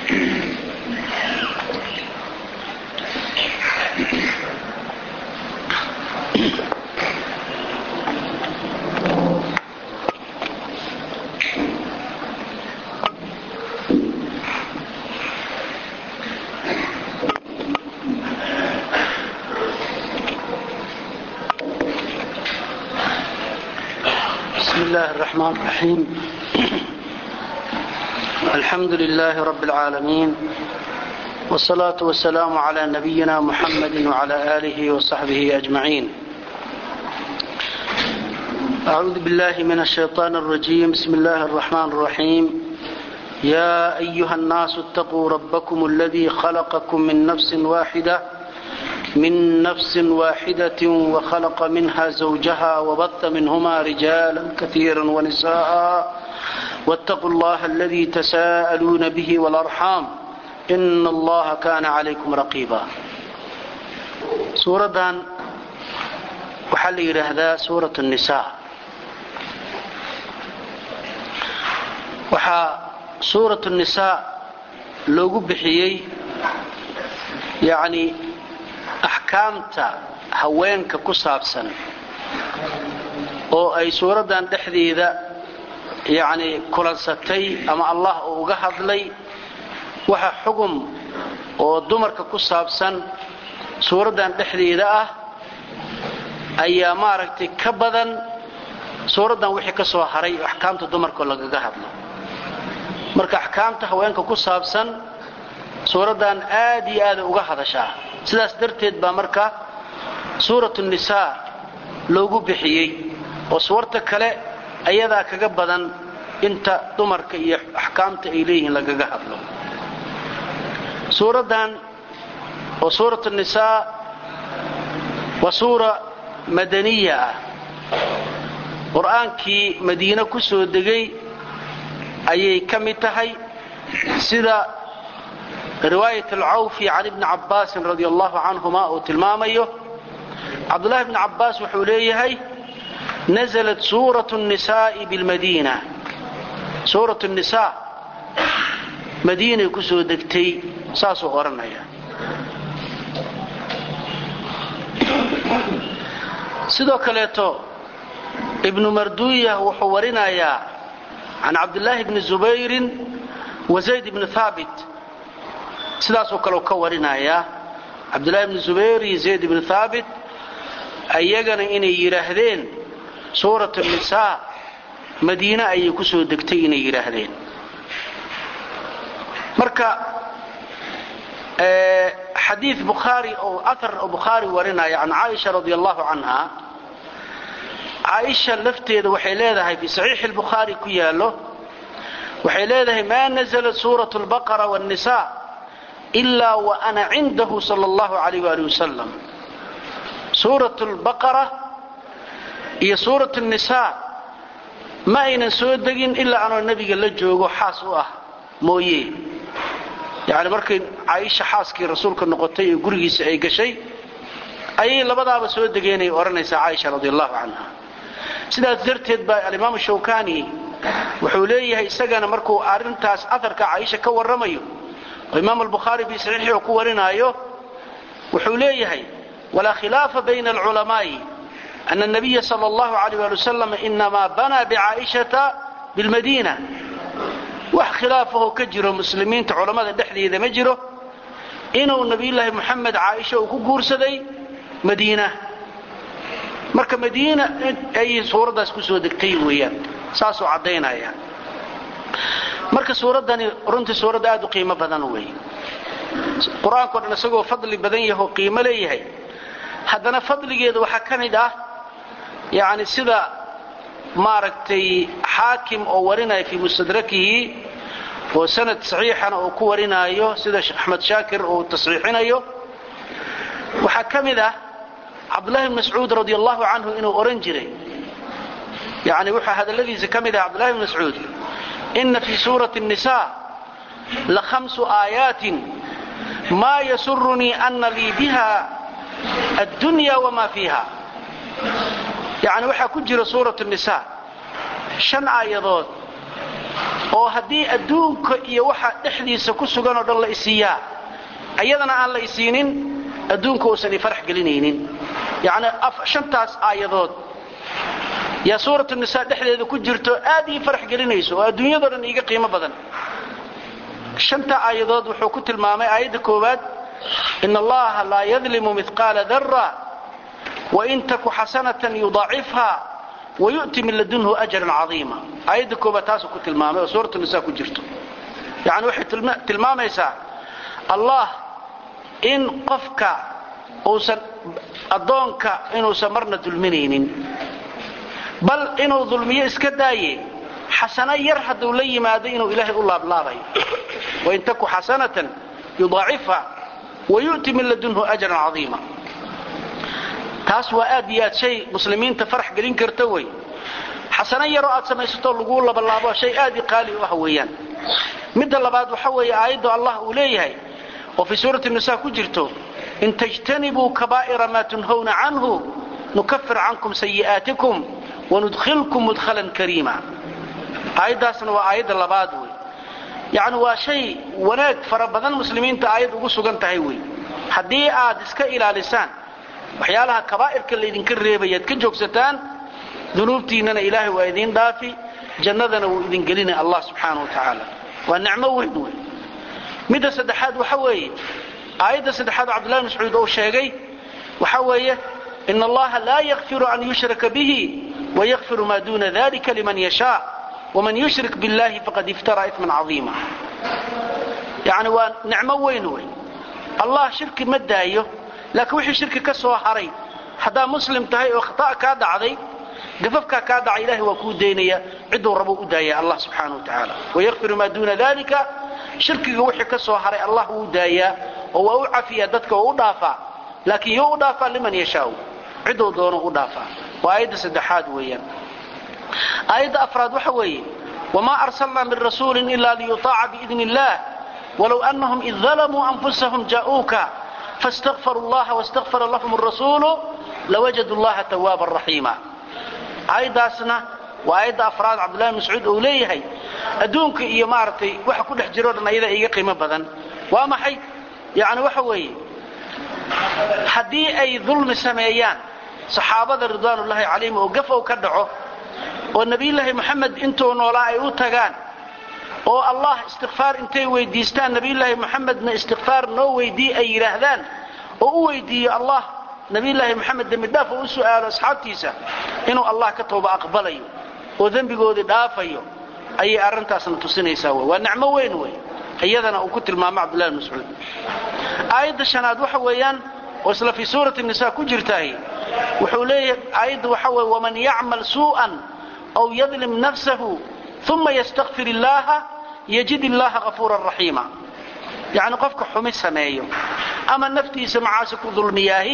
بسم الله الرحمن الرحيم الحمد لله رب العالمين والصلاة والسلام على نبينا محمد وعلى آله وصحبه أجمعين أعوذ بالله من الشيطان الرجيم بسم الله الرحمن الرحيم يا أيها الناس اتقوا ربكم الذي خلقكم من نفس واحدة من نفس واحدة وخلق منها زوجها وبث منهما رجالا كثيرا ونساء واتقوا الله الذي تساءلون به والأرحام إن الله كان عليكم رقيبا suuradan waxaa la yidhaahdaa suuraة النisaa waxaa suuraة النisaa loogu bixiyey yani axkaamta haweenka ku saabsan oo ay suuraddan dhexdeeda yacni kulansatay ama allah uu uga hadlay waxa xugum oo dumarka ku saabsan suuraddan dhexdeeda ah ayaa maaragtay ka badan suuraddan wixii ka soo haray oo axkaamta dumarkao lagaga hadlo marka axkaamta haweenka ku saabsan suuraddan aad iyo aada uga hadashaa sidaas darteed baa marka suuratu nisaa loogu bixiyey oo suwarta kale ayadaa kaga badan inta dumarka iyo axkaamta ay leeyihiin lagaga hadlo suuraddan oo suuratu nisaa waa suura madaniya ah qur-aankii madiine ku soo degay ayay ka mid tahay sida riwaayat alcawfi can ibni cabbaasin radi allahu canhuma uu tilmaamayo cabdullahi bni cabbaas wuxuu leeyahay naزlat suurat الnisaa'i bilmadiina suurat الnisaa madiinay ku soo degtay saasuu odhanaya sidoo kaleeto ibnu marduya wuxuu warinayaa can cabdillaahi bni zubayrin wa zayd bni haabit sidaasoo kale ka warinayaa cabdullahi bni zubayr iyo zayd bni haabit ayagana inay yidhaahdeen suurat nisaa madiine ayay ku soo degtay inay yidhaahdeen marka xadii bukhaari oo aar oo bukhaari warinaya can caaisha radi allahu canha caaisha lafteeda waxay leedahay fii saxiixi lbukhaari ku yaallo waxay leedahay maa naزlat suuraة اlbaqara wالnisa ilaa wa ana cindahu sal اllahu alayh ali wasalam suuraة اlbaqara iyo suuraة الnisaa ma aynan soo degin ilaa anoo nebiga la joogo xaas u ah mooye yani markay caaisha xaaskii rasuulka noqotay ee gurigiisa ay gashay ayay labadaaba soo degeenay odhanaysaa caaisha radi allahu canha sidaas darteed baa alimaamu shawkani wuxuu leeyahay isagana markuu arintaas aarka caaisha ka warramayo oo imaam albukhaari fii saxiixii uu ku warinaayo wuxuu leeyahay walaa khilaafa bayna alculamaa'i ana nabiya sal allahu alayh ali wasalam inamaa banaa bicaaishata bilmadiina wax khilaafahoo ka jiro muslimiinta culammada dhexdeeda ma jiro inuu nabiyulaahi muxamed caaisha uu ku guursaday madiina marka madiina ayay suuraddaas ku soo degtay weeyaan saasuu caddaynaya marka suuraddani runtii suuradda aad u qiimo badan weeye qur-aankao dhan isagoo fadli badan yahoo qiimo leeyahay haddana fadligeeda waxaa ka mid ah yacni sida maaragtay xaakim oo warinaya fii mustadrakihi oo sanad saxiixana uu ku warinaayo sida sheekh axmed shaakir uu tasxiixinayo waxaa ka mid ah cabdullahi bn mascuud radi allahu canhu inuu odhan jiray yani wuxuu hadalladiisa ka mid ah cabdullahi bn mascuud ina fii suurati الnisa la hamsu aayaatin maa yasurunii ana lii biha addunya wma fiiha yani waxaa ku jira suurat nisa shan aayadood oo haddii adduunka iyo waxa dhexdiisa ku sugan oo dhan la isiiyaa ayadana aan la isiinin adduunka uusan i farax gelinaynin yacni shantaas aayadood yaa suuratu nisaa dhexdeeda ku jirto aad ii farax gelinayso oo adduunyadoo dhan iiga qiimo badan shanta aayadood wuxuu ku tilmaamay aayadda koowaad in allaha laa yadlimu midqaala dara wain taku xasanatan yudaacifha wayu'ti min ladunhu ajran cadiima aayadda koobaad taasuu ku tilmaamay oo suuratu nisaa ku jirto yacni waxay tilmaamaysaa allah in qofka uusan addoonka inuusan marna dulminaynin bal inuu dulmiyo iska daaye xasano yar hadduu la yimaado inuu ilaahay u laablaabayo wain taku xasanatan yudaacifha wayu'ti min ladunhu ajran cadiima taas waa aad iyo aad shay muslimiinta farax gelin karta wey xasano yaroo aad samaysatoo laguu labalaabo shay aad i qaali u ah weeyaan midda labaad waxa weeye aayaddu allah uu leeyahay oo fii suurati nisa ku jirto in tajtanibuu kabaa'ira maa tunhawna canhu nukafir cankum sayi'aatikum wanudkhilkum mudkhalan kariima aayaddaasna waa aayadda labaad wey yacni waa shay wanaag fara badan muslimiinta aayad ugu sugan tahay wey haddii aad iska ilaalisaan waxyaalaha kabaa'irka laydinka reebayaad ka joogsataan dunuubtiinnana ilaahay waa idiin dhaafi jannadana wuu idin gelina allah subxaana wa tacaala waa nicmo weyn wey midda saddexaad waxa weeye aayadda saddexaad cabdullahi mascuud uu sheegay waxa weeye in allaha laa yakfiru an yushraka bihi wayakfiru maa duuna dalika liman yashaa waman yushrik billahi faqad iftara iman caiima yani waa nicmo weyn wey allah shirki ma daayo laakiin wixii shirki ka soo haray haddaa muslim tahay oo khata' kaa dhacday gafafkaa kaa dhacay ilahay waa kuu daynaya ciduu rabuu u daaya allah subxaana wa tacaala wayakfiru maa duuna dalika shirkiga wixii ka soo haray allah wuu daayaa oo waa u cafiyaa dadka oo u dhaafaa laakiin you u dhaafaa liman yashaau ciduu doono u dhaafaa waa aayadda saddexaad weeyaan aayadda afraad waxa weeye wamaa arsalnaa min rasuulin ila liyutaaca biidni illah walow anahum id dalamuu anfusahum jaa'uuka faاstakfaruu اllaha wastakfara lahum الrasuulu lawajadu اllaha tawaaban raxiima aayaddaasna waa aayadda afraad cabdullahi mascuud uu leeyahay adduunka iyo maaragtay waxa ku dhex jiroo dhan ayada iga qiimo badan waa maxay yani waxa weeye haddii ay dulmi sameeyaan saxaabada ridwaanullaahi calayhim oo gafow ka dhaco oo nebiyullaahi moxamed intuu noolaa ay u tagaan oo allah istikfaar intay weydiistaan nebiyullaahi moxamedna istikfaar noo weydii ay yidhaahdaan oo u weydiiyo allah nebiyullaahi moxamed dembidhaaf oo u su'aalo asxaabtiisa inuu allah ka tooba aqbalayo oo dembigoodii dhaafayo ayay arrintaasna tusinaysaa w waa nicmo weyn wey iyadana uu ku tilmaamo cabdullahi mascuud aayadda shanaad waxa weeyaan oo isla fii suurati nisa ku jirtaah wuxuu leeyahay aayadda waxa weye waman yacmal suu'an aw yadlim nafsahu uma ystakfir illaaha yajid illaaha hafuuran raxiima yacni qofka xumi sameeyo ama naftiisa macaasi ku dulmiyaahi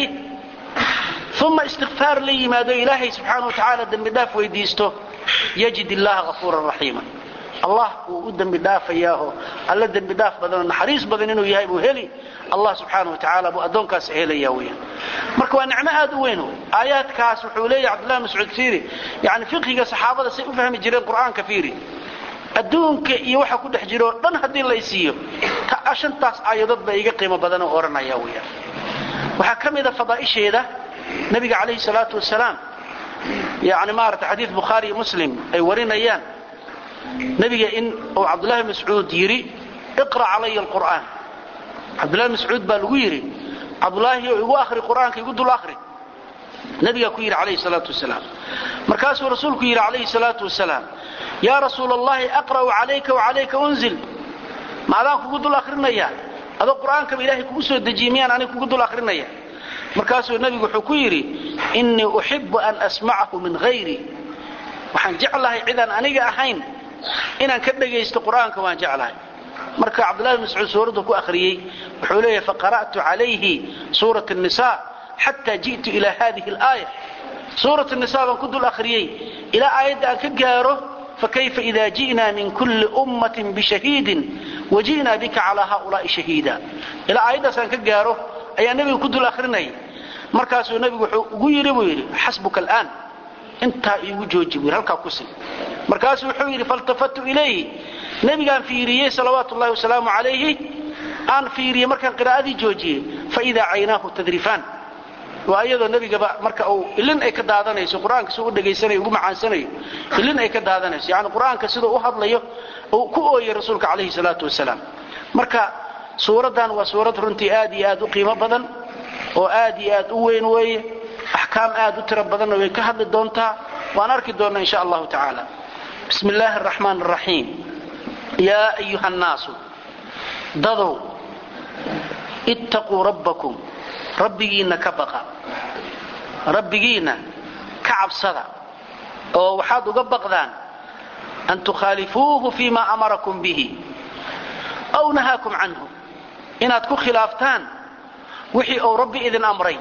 uma istikfaar la yimaado ilaahay subxaana wa tacaala dembi dhaaf weydiisto yajid illaaha hafuuran raxiima allah wuu u dembi dhaafayaaho alla dembi dhaaf badanoo naxariis badan inuu yahay buu heli allah subxaana wa tacaala buu addoonkaas helaya weyaan marka waa nicmo aad u weyn aayaadkaas wuxuu leeyahy cabdullahi mascuud fiiri yani fiqhiga saxaabada say u fahmi jireen qur'aanka fiiri adduunka iyo waxa ku dhex jiro o dhan haddii laysiiyo shantaas aayadood baa iga qiimo badanoo odhanaya weyaan waxaa ka mida fadaa'isheeda nabiga calayhi salaatu wasalaam yani maarata xadiid bukhaari iyo muslim ay warinayaan nebiga in uu cabdullahi mascuud yidhi iqra' calaya alqur'aan cabdullahi mascuud baa lagu yidhi cabdulaahi igu ahri qur'aanka igu dul ahri nabigaa ku yidhi calayhi salaatu wasalaam markaasuu rasuulku yidhi calayhi salaatu wasalaam yaa rasuula allahi aqra'u calayka wacalayka unzil ma adaan kugu dul ahrinaya adoo qur'aankaba ilaahay kugu soo dejiyey miyaan anig kugu dul ahrinaya markaasuu nebigu wuxuu ku yidhi innii uxibu an asmacahu min hayri waxaan jeclahay cidaan aniga ahayn inaan ka dhegaysto qur'aanka waan jeclahay marka cabdullahi mascuud suuraddu ku akhriyey wuxuu leeyahay faqara'tu calayhi suurat nisa xataa ji'tu ilaa hadihi alaaya suurat nisa baan ku dul akhriyey ilaa aayadda aan ka gaaro fakayfa ida ji'naa min kulli ummatin bishahiidin waji'naa bika calaa haulaai shahiida ilaa aayaddaas aan ka gaaro ayaa nebiga ku dul akhrinaya markaasuu nebigu wuxuu ugu yidhi buu yidhi xasbuka al'aan intaa iigu jooji buu yidhi halkaa ku sin markaasuu wuxuu yidhi faltafatu ilayhi nebigaan fiiriyey salawaatu ullahi wasalaamu calayhi aan fiiriyey markaan qiraa'adii joojiyey faidaa caynaahu tadrifaan waa iyadoo nebigaba marka uu ilin ay ka daadanayso qur-aanka siduu u dhegaysanayo ugu macaansanayo ilin ay ka daadanayso yacni qur-aanka siduu u hadlayo uu ku ooyey rasuulka calayhi salaatu wasalaam marka suuraddan waa suurad runtii aad iyo aad u qiimo badan oo aad iyo aad u weyn weeye axkaam aad u tiro badanna way ka hadli doontaa waan arki doonnaa insha allahu tacaala bismi illaahi araxmaan araxiim yaa ayuha annaasu dadow ittaquu rabbakum rabbigiinna ka baqa rabbigiinna ka cabsada oo waxaad uga baqdaan an tukhaalifuuhu fii ma amarakum bihi aw nahaakum canhu inaad ku khilaaftaan wixii uu rabbi idin amray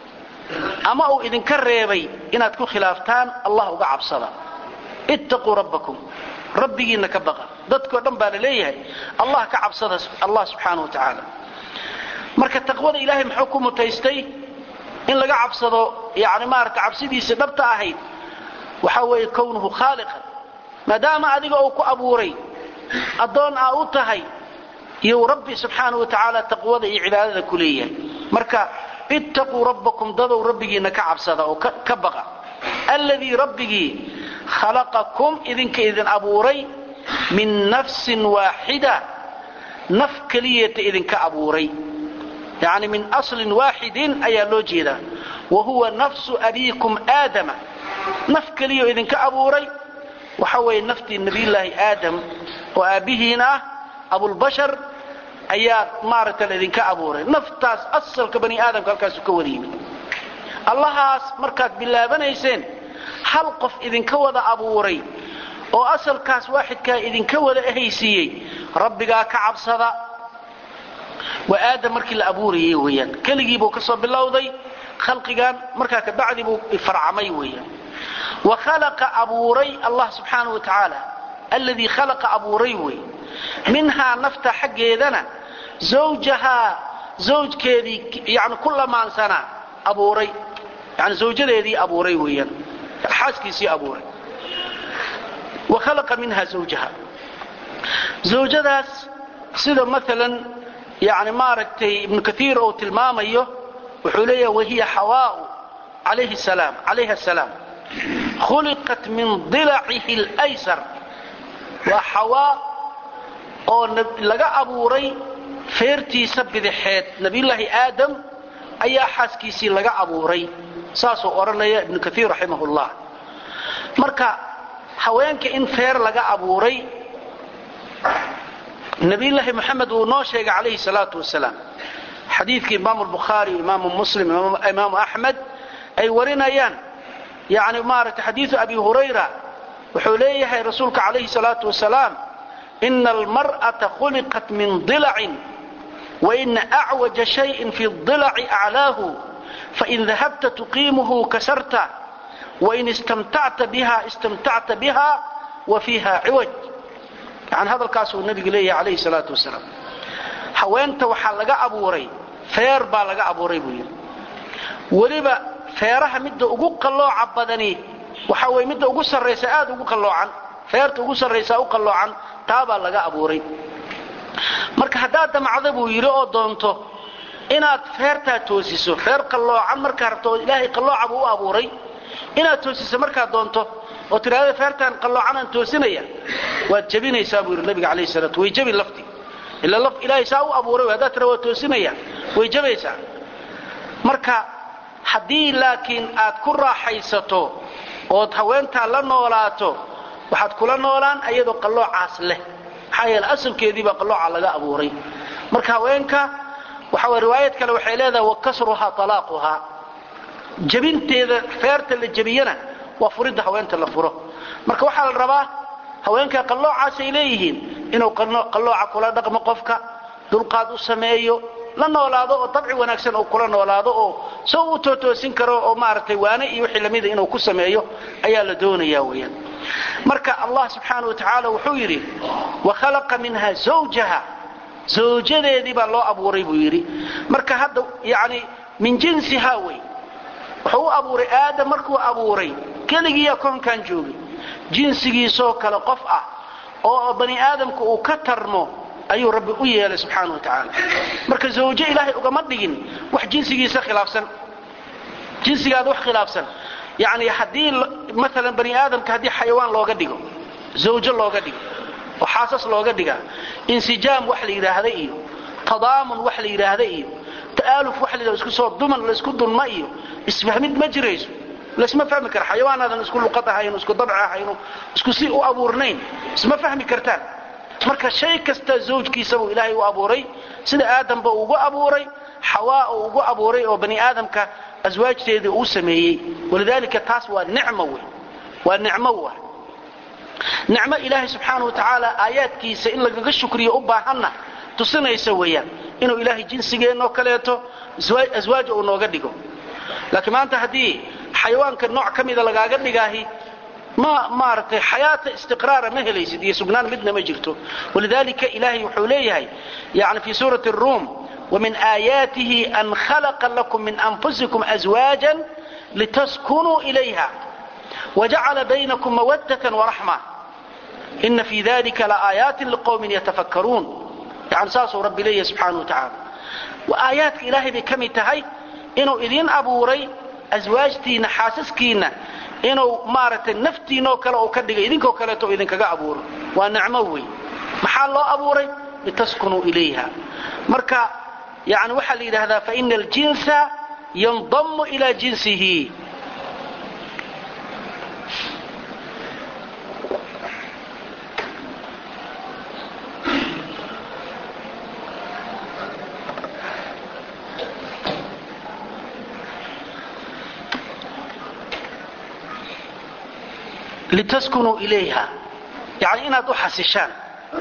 ama uu idinka reebay inaad ku khilaaftaan allah uga cabsada ittaquu rabbakum rabbigiinna ka baqa dadkoo dhan baa la leeyahay allah ka cabsada allah subxaana wa tacaala marka taqwada ilaahay muxuu ku mutaystay in laga cabsado yani maarata cabsidiisa dhabta ahayd waxa weeye kownuhu khaaliqan maadaama adiga uu ku abuuray addoon aa u tahay iyou rabbi subxaana wa tacaala taqwada iyo cibaadada ku leeyahay marka ittaquu rabbakum dadow rabbigiinna ka cabsada oo ka baqa alladii rabbigii khalaqakum idinka idin abuuray min nafsin waaxida naf keliyata idinka abuuray yani min aslin waaxidin ayaa loo jeedaa wa huwa nafsu abiikum aadama naf keliyo idinka abuuray waxa weeye naftii nebiyullaahi aadam oo aabbihiina ah abulbashar ayaa maaragta laidinka abuuray naftaas asalka bani aadamka halkaasu ka wada yimid allahaas markaad bilaabanayseen hal qof idinka wada abuuray oo asalkaas waaxidkaa idinka wada ahaysiiyey rabbigaa ka cabsada waa aadam markii la abuurayay weeyaan keligiibuu ka soo bilowday khalqigan markaa kabacdi buu farcamay weeyaan wa khalaqa abuuray allah subxaana wa tacaala alladii khalaqa abuuray wey minhaa nafta xaggeedana zawjahaa zawjkeedii yani ku lamaansanaa abuuray yani zawjadeedii abuuray weeyaan xaaskiisii abuuray wa khalaqa minha zawjaha zawjadaas sida maalan yani maaragtay ibnu kaiir uu tilmaamayo wuxuu leeyaha wahiya xawaau calayha asalaam khuliqat min dilacihi اlaysar waa xawaa oo laga abuuray feertiisa bidixeed nabiyullaahi aadam ayaa xaaskiisii laga abuuray saasuu odhanaya ibnu kaiir raximah llah marka haweenka in feer laga abuuray nabiyullaahi moxamed uu noo sheegay calayhi salaatu wasalaam xadiidkii imaamu lbukhaari imaamu muslim imaamu axmed ay warinayaan yani maaragtay xadiidu abi hurayra wuxuu leeyahay rasuulka calayhi salaatu wasalaam ina almar'ata khuliqat min dilacin waina acwaja shayin fi dilaci aclaahu fain dahabta tuqiimuhu kasarta wain istamtacta biha istamtacta biha wa fiiha ciwaj yani hadalkaasuu nabigu leeyahay calayhi salaatu wasalaam haweenta waxaa laga abuuray feer baa laga abuuray buu yidhi weliba feeraha midda ugu qallooca badani waxa weye midda ugu sarraysa aad ugu qalloocan feerta ugu sarraysaa u qalloocan taabaa laga abuuray marka haddaad damacda buu yidhi oo doonto inaad feertaa toosiso feer qalloocan markaa rabto oo ilaahay qallooca buu u abuuray inaad toosiso markaad doonto oo tidhaahda feertaan qalloocanaan toosinaya waad jebinaysaa buu yidhi nabiga calayhi salaatu way jebi lafti ila laf ilaahay saa u abuuray haddaad tira waa toosinaya way jebaysaa marka haddii laakiin aad ku raaxaysato ood haweentaa la noolaato waxaad kula noolaan ayadoo qalloocaas leh maxaa yeele asalkeediibaa qallooca laga abuuray marka haweenka waxa weye riwaayad kale waxay leedahay wa kasruhaa talaaquhaa jebinteeda feerta la jebiyana waa furidda haweenta la furo marka waxaa la rabaa haweenka qalloocaasay leeyihiin inuu qallooca kula dhaqmo qofka dulqaad u sameeyo la noolaado oo dabci wanaagsan uu kula noolaado oo soo u tootoosin karo oo maaragtay waane iyo wixii lamida inuu ku sameeyo ayaa la doonaya weeyaan marka allah subxaana wa tacaala wuxuu yidhi wa khalaqa minha zawjaha zawjadeedii baa loo abuuray buu yidhi marka hadda yani min jinsiha wey wuxuu u abuuray aadam markuu abuuray keligiiyaa koonkan joogay jinsigiisoo kale qof ah oo bani aadamku uu ka tarmo ayuu rabbi u yeelay subxaana wa tacaala marka zawjo ilaahay ugama dhigin wax jinsigiisa khilaafsan jinsigaada wax khilaafsan yani haddii maalan bani aadamka haddii xayawaan looga dhigo zawjo looga dhigo oo xaasas looga dhigaa insijaam wax la yidhaahda iyo tadaamun wax la yidhaahda iyo ta'aaluf wax la yidhahdo isku soo duman laysku dunma iyo isfahmid ma jirayso laysma fahmi kara xayawaanaadan isku luqad ahayno isku dabci ahayno isku si u abuurnayn isma fahmi kartaan marka shay kasta zawjkiisabuu ilaahay u abuuray sida aadamba ugu abuuray xawaa uu ugu abuuray oo bani aadamka aswaajteedii uu sameeyey walidaalika taas waa nicmo wey waa nicmo wa nicmo ilaahay subxaana wa tacaala aayaadkiisa in lagaga shukriyo u baahanna tusinaysa weeyaan inuu ilaahay jinsigeennoo kaleeto aswaaja uu nooga dhigo laakiin maanta haddii xayawaanka nooc ka mida lagaaga dhigaahi ma maaragtay xayaata istiqraara ma helaysid iyo sugnaan midna ma jirto walidaalika ilaahay wuxuu leeyahay yani fii suurati ruum ومن آياته أن خلق لكم من أنفسكم أزواجا لتسكنوا إليها وجعل بينكم مودة ورحمة إن في ذلك لآيات لقوم يتفكرون يعني ساسو رب لي سبحانه وتعالى وآيات إلهي بكم تهي إنه إذين أبوري أزواجتي نحاسسكينا inuu maaragtay naftiinoo kale uu ka dhigay idinkoo kaleeto idinkaga abuuro waa nicmo wey maxaa loo abuuray litaskunuu ilayha marka yani waxaa la yidhaahdaa faina aljinsa yandamu ilaa jinsihi litaskunuu ilayha yani inaad u xasishaan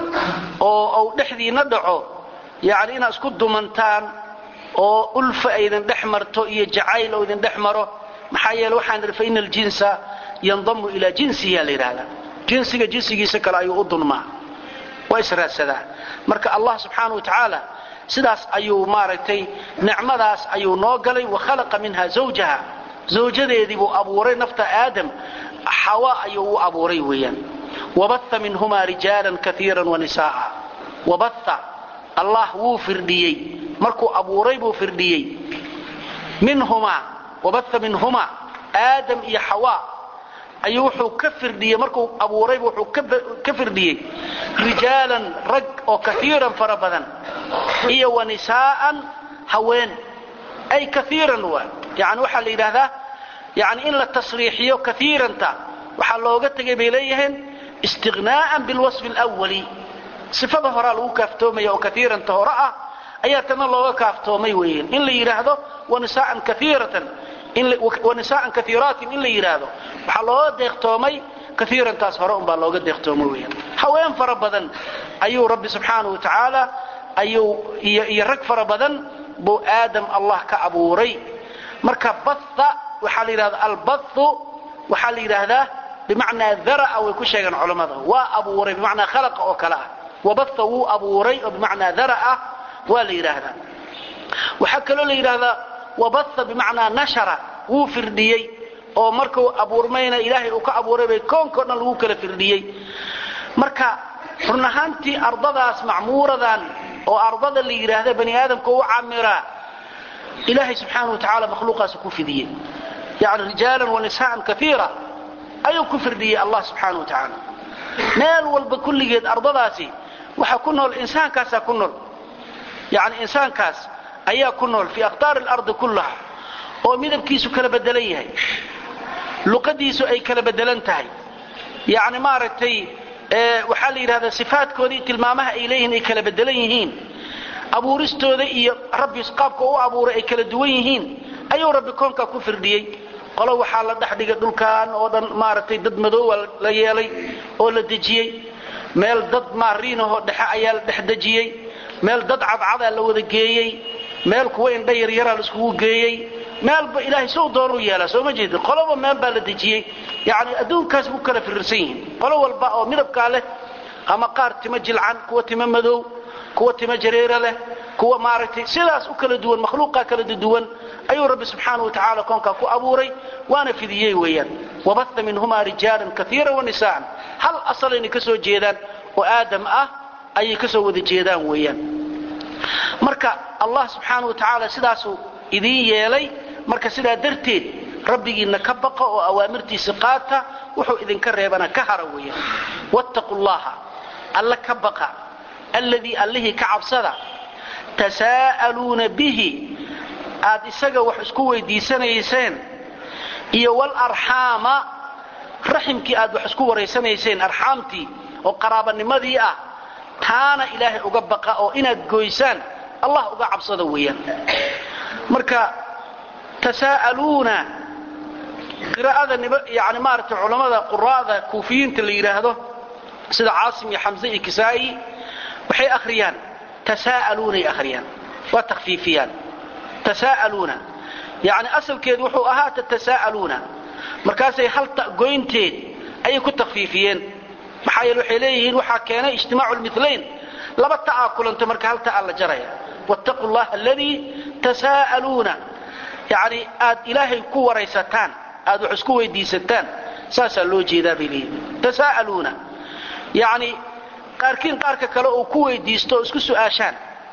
oo uu dhexdiinna dhaco yani inaad isku dumantaan oo ulfa aydin dhex marto iyo jacayl oo idin dhex maro maxaa yeele waxaan idhi faina aljinsa yandamu ilaa jinsihi la yidhahdaa jinsiga jinsigiisa kale ayuu u dunmaa waa israadsadaa marka allah subxaana wa tacaala sidaas ayuu maaragtay nicmadaas ayuu noo galay wa khalaqa minha zawjaha zawjadeedii buu abuuray nafta aadam xawa ayuu u abuuray weeyaan wabaha minhumaa rijaalan kaiira wanisaaa wabaha allah wuu firdhiyey markuu abuuray buu firdhiyey minhumaa wabaha minhumaa aadam iyo xawa ayuu wuxuu ka firdhiyey markuu abuuraybu wuxuu ka firdhiyey rijaalan rag oo kaiiran fara badan iyo wanisaa'an haween ay kaiiran waa yani waxaa la yidhaahdaa yani in la tasriixiyo kaiiranta waxaa looga tegay bay leeyihiin istiqnaa'an bilwasfi alwali sifada horaa lagu kaaftoomaya oo kaiiranta hore ah ayaa tana looga kaaftoomay weeyaan in la yidhaahdo wanisaan kaiiratan wanisaan kaiiraatin in la yidhaahdo waxaa looga deeqtoomay kaiirantaas hore unbaa looga deeqtoomay weeyaan haween fara badan ayuu rabbi subxaanahu wa tacaala ayuu iyo rag fara badan buu aadam allah ka abuuray marka batha waxaa la yidhahda albathu waxaa la yidhaahdaa bimacnaa dara'a way ku sheegeen culammada waa abuuray bimacnaa khalaqa oo kale ah wabatha wuu abuuray oo bimacnaa dara'a waa la yidhaahdaa waxaa kaloo la yidhaahdaa wabatha bimacnaa nashara wuu firdhiyey oo markuu abuurmayna ilaahay uu ka abuuray bay koonkao dhan lagu kala firdhiyey marka run ahaantii ardadaas macmuuradan oo ardada la yidhaahda bani aadamka u camiraa ilaahay subxaana wa tacaala makhluuqaas ku fidiyey yani rijaalan wanisaan kaiira ayuu ku firdhiyey allah subxaana wa tacaala meel walba kulligeed ardadaasi waxaa ku nool insaankaasaa ku nool yani insaankaas ayaa ku nool fii aqtaari alardi kullaha oo midabkiisu kala bedelan yahay luqadiisu ay kala bedelan tahay yani maaragtay waxaa la yidhahdaa sifaadkoodii tilmaamaha ay leeyihiin ay kala bedelan yihiin abuuristooda iyo rabbi qaabka u abuuray ay kala duwan yihiin ayuu rabbi koonkaa ku firdhiyey qolo waxaa la dhex dhigay dhulkan oo dhan maaragtay dad madoowa la yeelay oo la dejiyey meel dad maariinahoo dhexe ayaa la dhex dejiyey meel dad cadcadaa la wada geeyey meel kuwa indha yaryaraa la iskugu geeyey meelba ilaahay sou doonuu yeelaa soo ma jeedin qoloba meel baa la dejiyey yani adduunkaas bu kala firirsan yihiin qolo walba oo midabkaa leh ama qaar tima jilcan kuwa tima madow kuwa tima jareera leh kuwa maaragtay sidaas u kala duwan makhluuqaa kala duwan ayuu rabbi subxaana wa tacaala koonkaa ku abuuray waana fidiyey weeyaan wabatha minhumaa rijaalan kaiira wanisaan hal asalayna ka soo jeedaan oo aadam ah ayay ka soo wada jeedaan weeyaan marka allah subxaana wa tacaala sidaasuu idiin yeelay marka sidaa darteed rabbigiinna ka baqa oo awaamirtiisa qaata wuxuu idinka reebana ka hara weeyaan wattaqu llaha alla ka baqa alladii allihii ka cabsada tasaa'aluuna bihi aad isaga wax isku weydiisanayseen iyo walarxaama raximkii aad wax isku waraysanayseen arxaamtii oo qaraabanimadii ah taana ilaahay uga baqa oo inaad goysaan allah uga cabsada weeyaan marka tasaa'aluuna qiraa'ada yani maaragtay culammada quraa'da kuufiyiinta la yidhaahdo sida caasim iyo xamse iyo kisaa'i waxay akhriyaan tasaa'aluunay akhriyaan waa takhfiifiyaan tasaa'aluuna yacni asalkeedu wuxuu ahaa tatasaa'aluuna markaasay hal ta goynteed ayay ku takhfiifiyeen maxaa yeele waxay leeyihiin waxaa keenay ijtimaacu lmilayn laba ta'aa kulanta marka hal ta'a la jaraya wattaqu llaha aladii tasaa'aluuna yacni aad ilaahay ku waraysataan aad wax isku weydiisataan saasaa loo jeedaa bay leeyihin tasaa'aluuna yacni qaarkiin qaarka kale uu ku weydiisto oo isku su'aashaan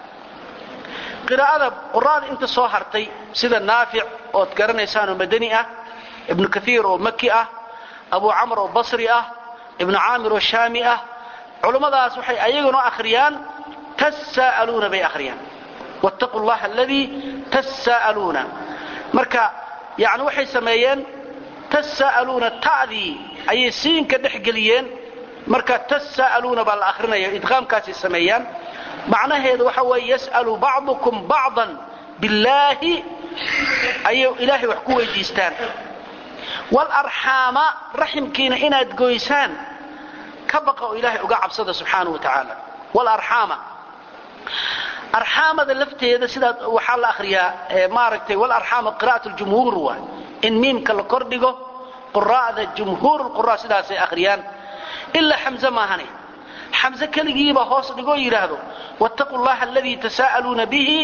qiraa'ada quraada inta soo hartay sida naafic ood garanaysaan oo madani ah ibnu kaiir oo maki ah abu camr oo basri ah ibnu caamir oo shaami ah culummadaas waxay ayaguna akhriyaan tasaa'aluuna bay akhriyaan wattaqu llaha aladii tasaa'aluuna marka yani waxay sameeyeen tasaa'aluuna ta'dii ayay siinka dhex geliyeen marka tasaa'aluuna baa la akhrinaya idqaamkaasay sameeyaan macnaheedu waxa weeye yas'alu bacdukum bacdan billaahi ayay ilaahay wax ku weydiistaan walarxaama raximkiina inaad goysaan ka baqa oo ilaahay uga cabsada subxaana wa tacaala walarxaama arxaamada lafteeda sidaa waxaa la akhriyaa maaragtay walarxaama qira'at ljumhuur waay in miimka la kordhigo quraa'da jumhuur lqura sidaasay akhriyaan ilaa xamze maahane xamze keligiiba hoos dhigoo yidhaahdo wattaqu llaha aladii tasaa'aluuna bihi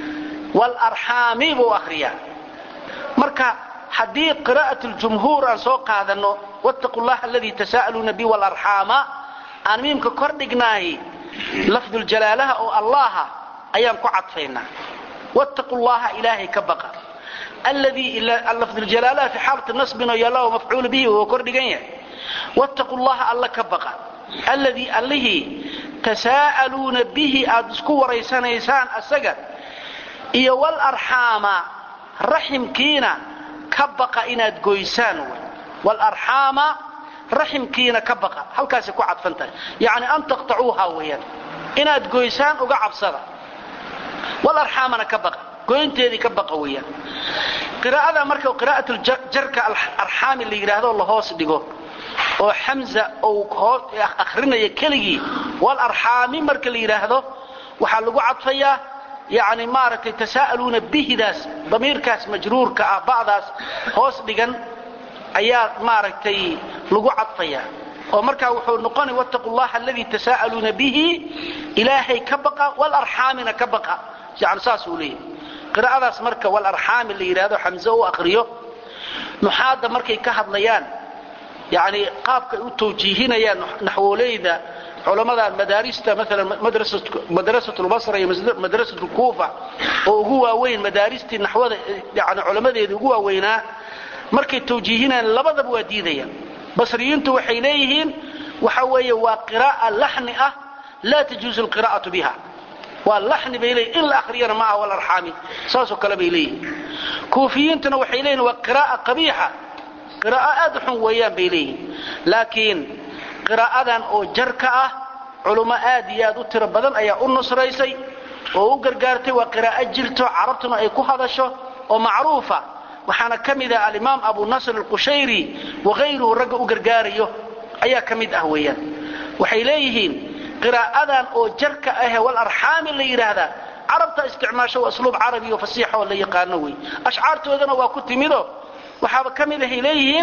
walarxaami buu akhriyaa marka haddii qiraa'at ljumhuur aan soo qaadanno wattaqu llaha aladii tasaa'aluuna bihi walarxaama aan miimka kor dhignaahi lafduljalaalaha oo allaha ayaan ku cadfaynaa wattaqu llaha ilaahay ka baqa alladii lafduljalaalaha fi xaalati nasbin oo yaalla oo mafcuul bihi oo kor dhigan yahay wattaqu llaha alla ka baqa alladii allihii tasaa'aluuna bihi aad isku waraysanaysaan asaga iyo walarxaama raximkiina ka baqa inaad goysaan walarxaama raximkiina ka baqa halkaasay ku cadfan tahay yacni an taqtacuuha weeyaan inaad goysaan uga cabsada walarxaamana ka baqa goynteedii ka baqa weeyaan qiraa'ada marka qiraa'atuljarka arxaami la yidhaahdo la hoos dhigo oo xamza uu akhrinaya keligii walarxaami marka la yidhaahdo waxaa lagu cadfayaa yani maaragtay tasaa'aluuna bihidaas damiirkaas majruurka ah ba'daas hoos dhigan ayaa maaragtay lagu cadfayaa oo markaa wuxuu noqonay wattaqu llaha aladii tasaa'aluuna bihi ilaahay ka baqa walarxaamina ka baqa yani saasuu leeyahy qiraa'adaas marka walarxaami la yidhahdo xamze u aqriyo nuxaadda markay ka hadlayaan yani qaabkay u tawjiihinayaan naxwoleyda culammada madaarista maalan madrasat lbasra iyo madrasat lkuufa oo ugu waaweyn madaaristii naxwada yani culammadeedii ugu waaweynaa markay tawjiihinayaan labadaba waa diidayaan basriyiintu waxay leeyihiin waxa weeye waa qiraa'a laxni ah laa tajuuzu alqiraa'atu biha waa laxni bay leeyihin in la akhriyana ma aha walarxaami saasoo kale bay leeyihin kuufiyiintuna waxay leeyihin waa qiraa'a qabiixa qiraa'o aad u xun weeyaan bay leeyihin laakiin qiraa'adan oo jarka ah culummo aad iyo aad u tiro badan ayaa u nusraysay oo u gargaartay waa qiraa'o jirto carabtuna ay ku hadasho oo macruufa waxaana ka mid ah alimaam abu nasr alqushayri wakayruhu ragga u gargaarayo ayaa ka mid ah weeyaan waxay leeyihiin qiraa'adan oo jarka ahe walarxaami la yidhaahdaa carabta isticmaasho waa asluub carabi oo fasiixa oo la yaqaano wey ashcaartoodana waa ku timido waxaaba ka mid ahay leeyihiin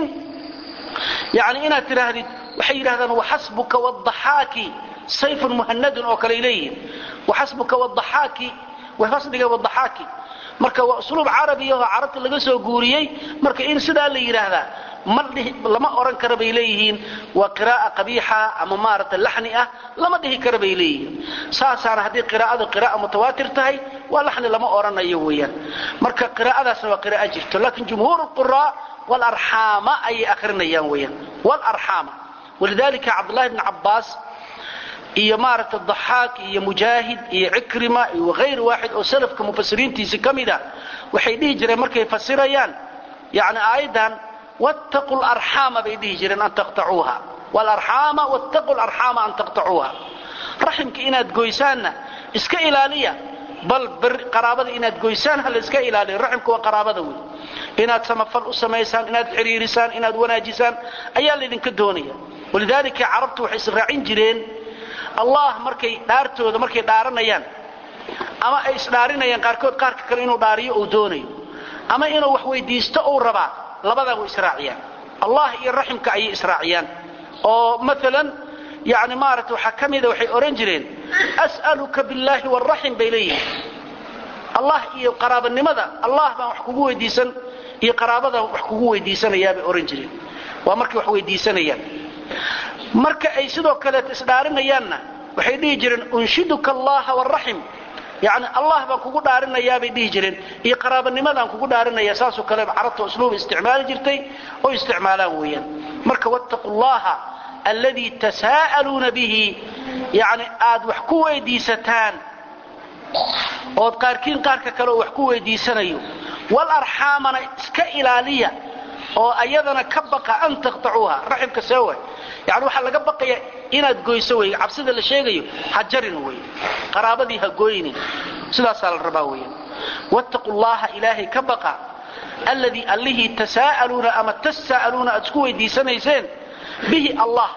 yani inaad tidhaahdid waxay yidhahdaan waxasbuka wadaxaaki sayfun muhanadun oo kaley leeyihiin waxasbuka wadaxaaki way hoos dhigeen wadaxaaki marka waa usluub carabiya oo carabta laga soo guuriyey marka in sidaa la yidhaahdaa ma lama oran kara bay leeyihiin waa qira'a qabiixa ama maaragta laxni ah lama dhihi kara bay leeyihiin saasaana haddii qiraa'adu qira'a mutawaatir tahay waa laxni lama oranayo weeyaan marka qiraa'adaasna waa qira'a jirto laakiin jumhuur quraa walarxaama ayay akrinayaan weeyaan walarxaama walidalika cabdullahi bni cabbaas iyo maaragta daxaak iyo mujaahid iyo cikrima iyo hayr waaxid oo salafka mufasiriintiisi ka mid a waxay dhihi jireen markay fasirayaan yani aayaddan wattaqu larxaama bay dhihi jireen an taqtacuuha wlarxaama wattaqu larxaama an taqtacuuha raximka inaad goysaanna iska ilaaliya bal qaraabada inaad goysaan ha la iska ilaaliya raximka waa qaraabada wey inaad samafal u samaysaan inaad xiriirisaan inaad wanaajisaan ayaa laydinka doonaya walidaalika carabtu waxay israacin jireen allah markay dhaartooda markay dhaaranayaan ama ay isdhaarinayaan qaarkood qaarka kale inuu dhaariyo uu doonayo ama inuu wax weydiisto uu rabaa labadaa way israaciyaan allah iyo raximka ayay israaciyaan oo maalan yani maarata waxaa ka mida waxay odhan jireen as'aluka billaahi waraxim bay leeyihiin allah iyo qaraabanimada allah baan wax kugu weydiisan iyo qaraabadaan wax kugu weydiisanayaa bay odhan jireen waa markay wax weydiisanayaan marka ay sidoo kaleet isdhaarinayaanna waxay dhihi jireen unshiduka allaha waraxim yani allah baan kugu dhaarinayaabay dhihi jireen iyo qaraabanimadaan kugu dhaarinaya saasoo kale carabta usluuba isticmaali jirtay oo isticmaalaan weeyaan marka wattaqu llaha alladii tasaa'aluuna bihi yani aad wax ku weydiisataan ood qaarkiin qaarka kale oo wax ku weydiisanayo walarxaamana iska ilaaliya oo ayadana ka baqa an taqtacuuha raximka see way yani waxaa laga baqaya inaad goyso wey cabsida la sheegayo ha jarin wey qaraabadii ha gooynin sidaasaa la rabaa weyan wattaqu llaha ilaahay ka baqa alladii allihii tasaa'aluuna ama tasaa'aluuna aad isku weydiisanayseen bihi allah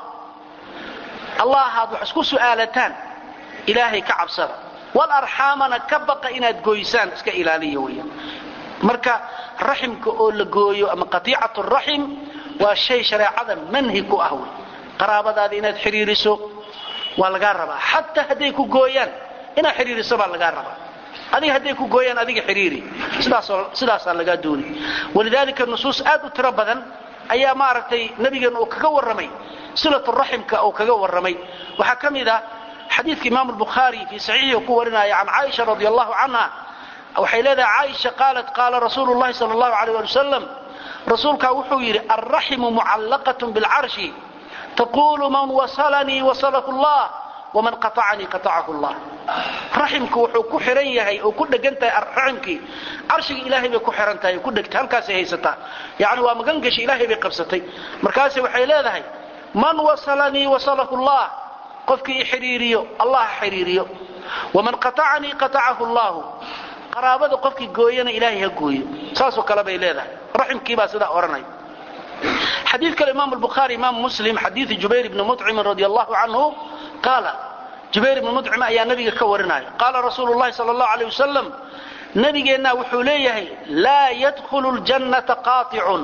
allahaad wax isku su'aalataan ilaahay ka cabsada walarxaamana ka baqa inaad gooysaan iska ilaaliya weyan marka raximka oo la gooyo ama qatiicatu raxim waa shay shareecada manhi ku ah wey qaraabadaada inaad xidhiiriso waa lagaa rabaa xataa hadday ku gooyaan inaad xidhiiriso baa lagaa rabaa adiga hadday ku gooyaan adiga xidhiiri sidaasaa lagaa dooni walidaalika nusuus aad u tiro badan ayaa maaragtay nabigeenna uu kaga warramay silatu raximka uu kaga warramay waxaa ka mid ah xadiidka imaamu albukhaari fii saxiixihi ku warinaya can caaisha radi allahu canha waxay leedahay caaisha qaalat qaala rasuulu llahi sal allahu aleyh ali wasalam rasuulkaa wuxuu yidhi alraximu mucallaqatun bilcarshi taqulu man wasalanii wasalahu llah waman qaطacanii qaطacahu llah raximku wuxuu ku xihan yahay oo ku dhegan tahay raximkii carshiga ilaahay bay ku xihan tahay ku dhegta halkaasay haysataa yani waa magan gasha ilaahay bay qabsatay markaase waxay leedahay man wasalanii wasalahu llah qofkii i xidhiiriyo allah ha xidhiiriyo waman qaطacanii qaطacahu llahu qaraabada qofkii gooyana ilaahay ha gooyo saasoo kale bay leedahay raximkiibaa sidaa odhanay xadii kale imaam bukhaari imaam muslim xadiii jubayr ibni mucimin radi allahu canhu qaala jubayr ibni mucim ayaa nabiga ka warinaya qaala rasuulu llahi sal allahu aleyh wasalam nabigeennaa wuxuu leeyahay laa yadkhulu ljannata qaaicun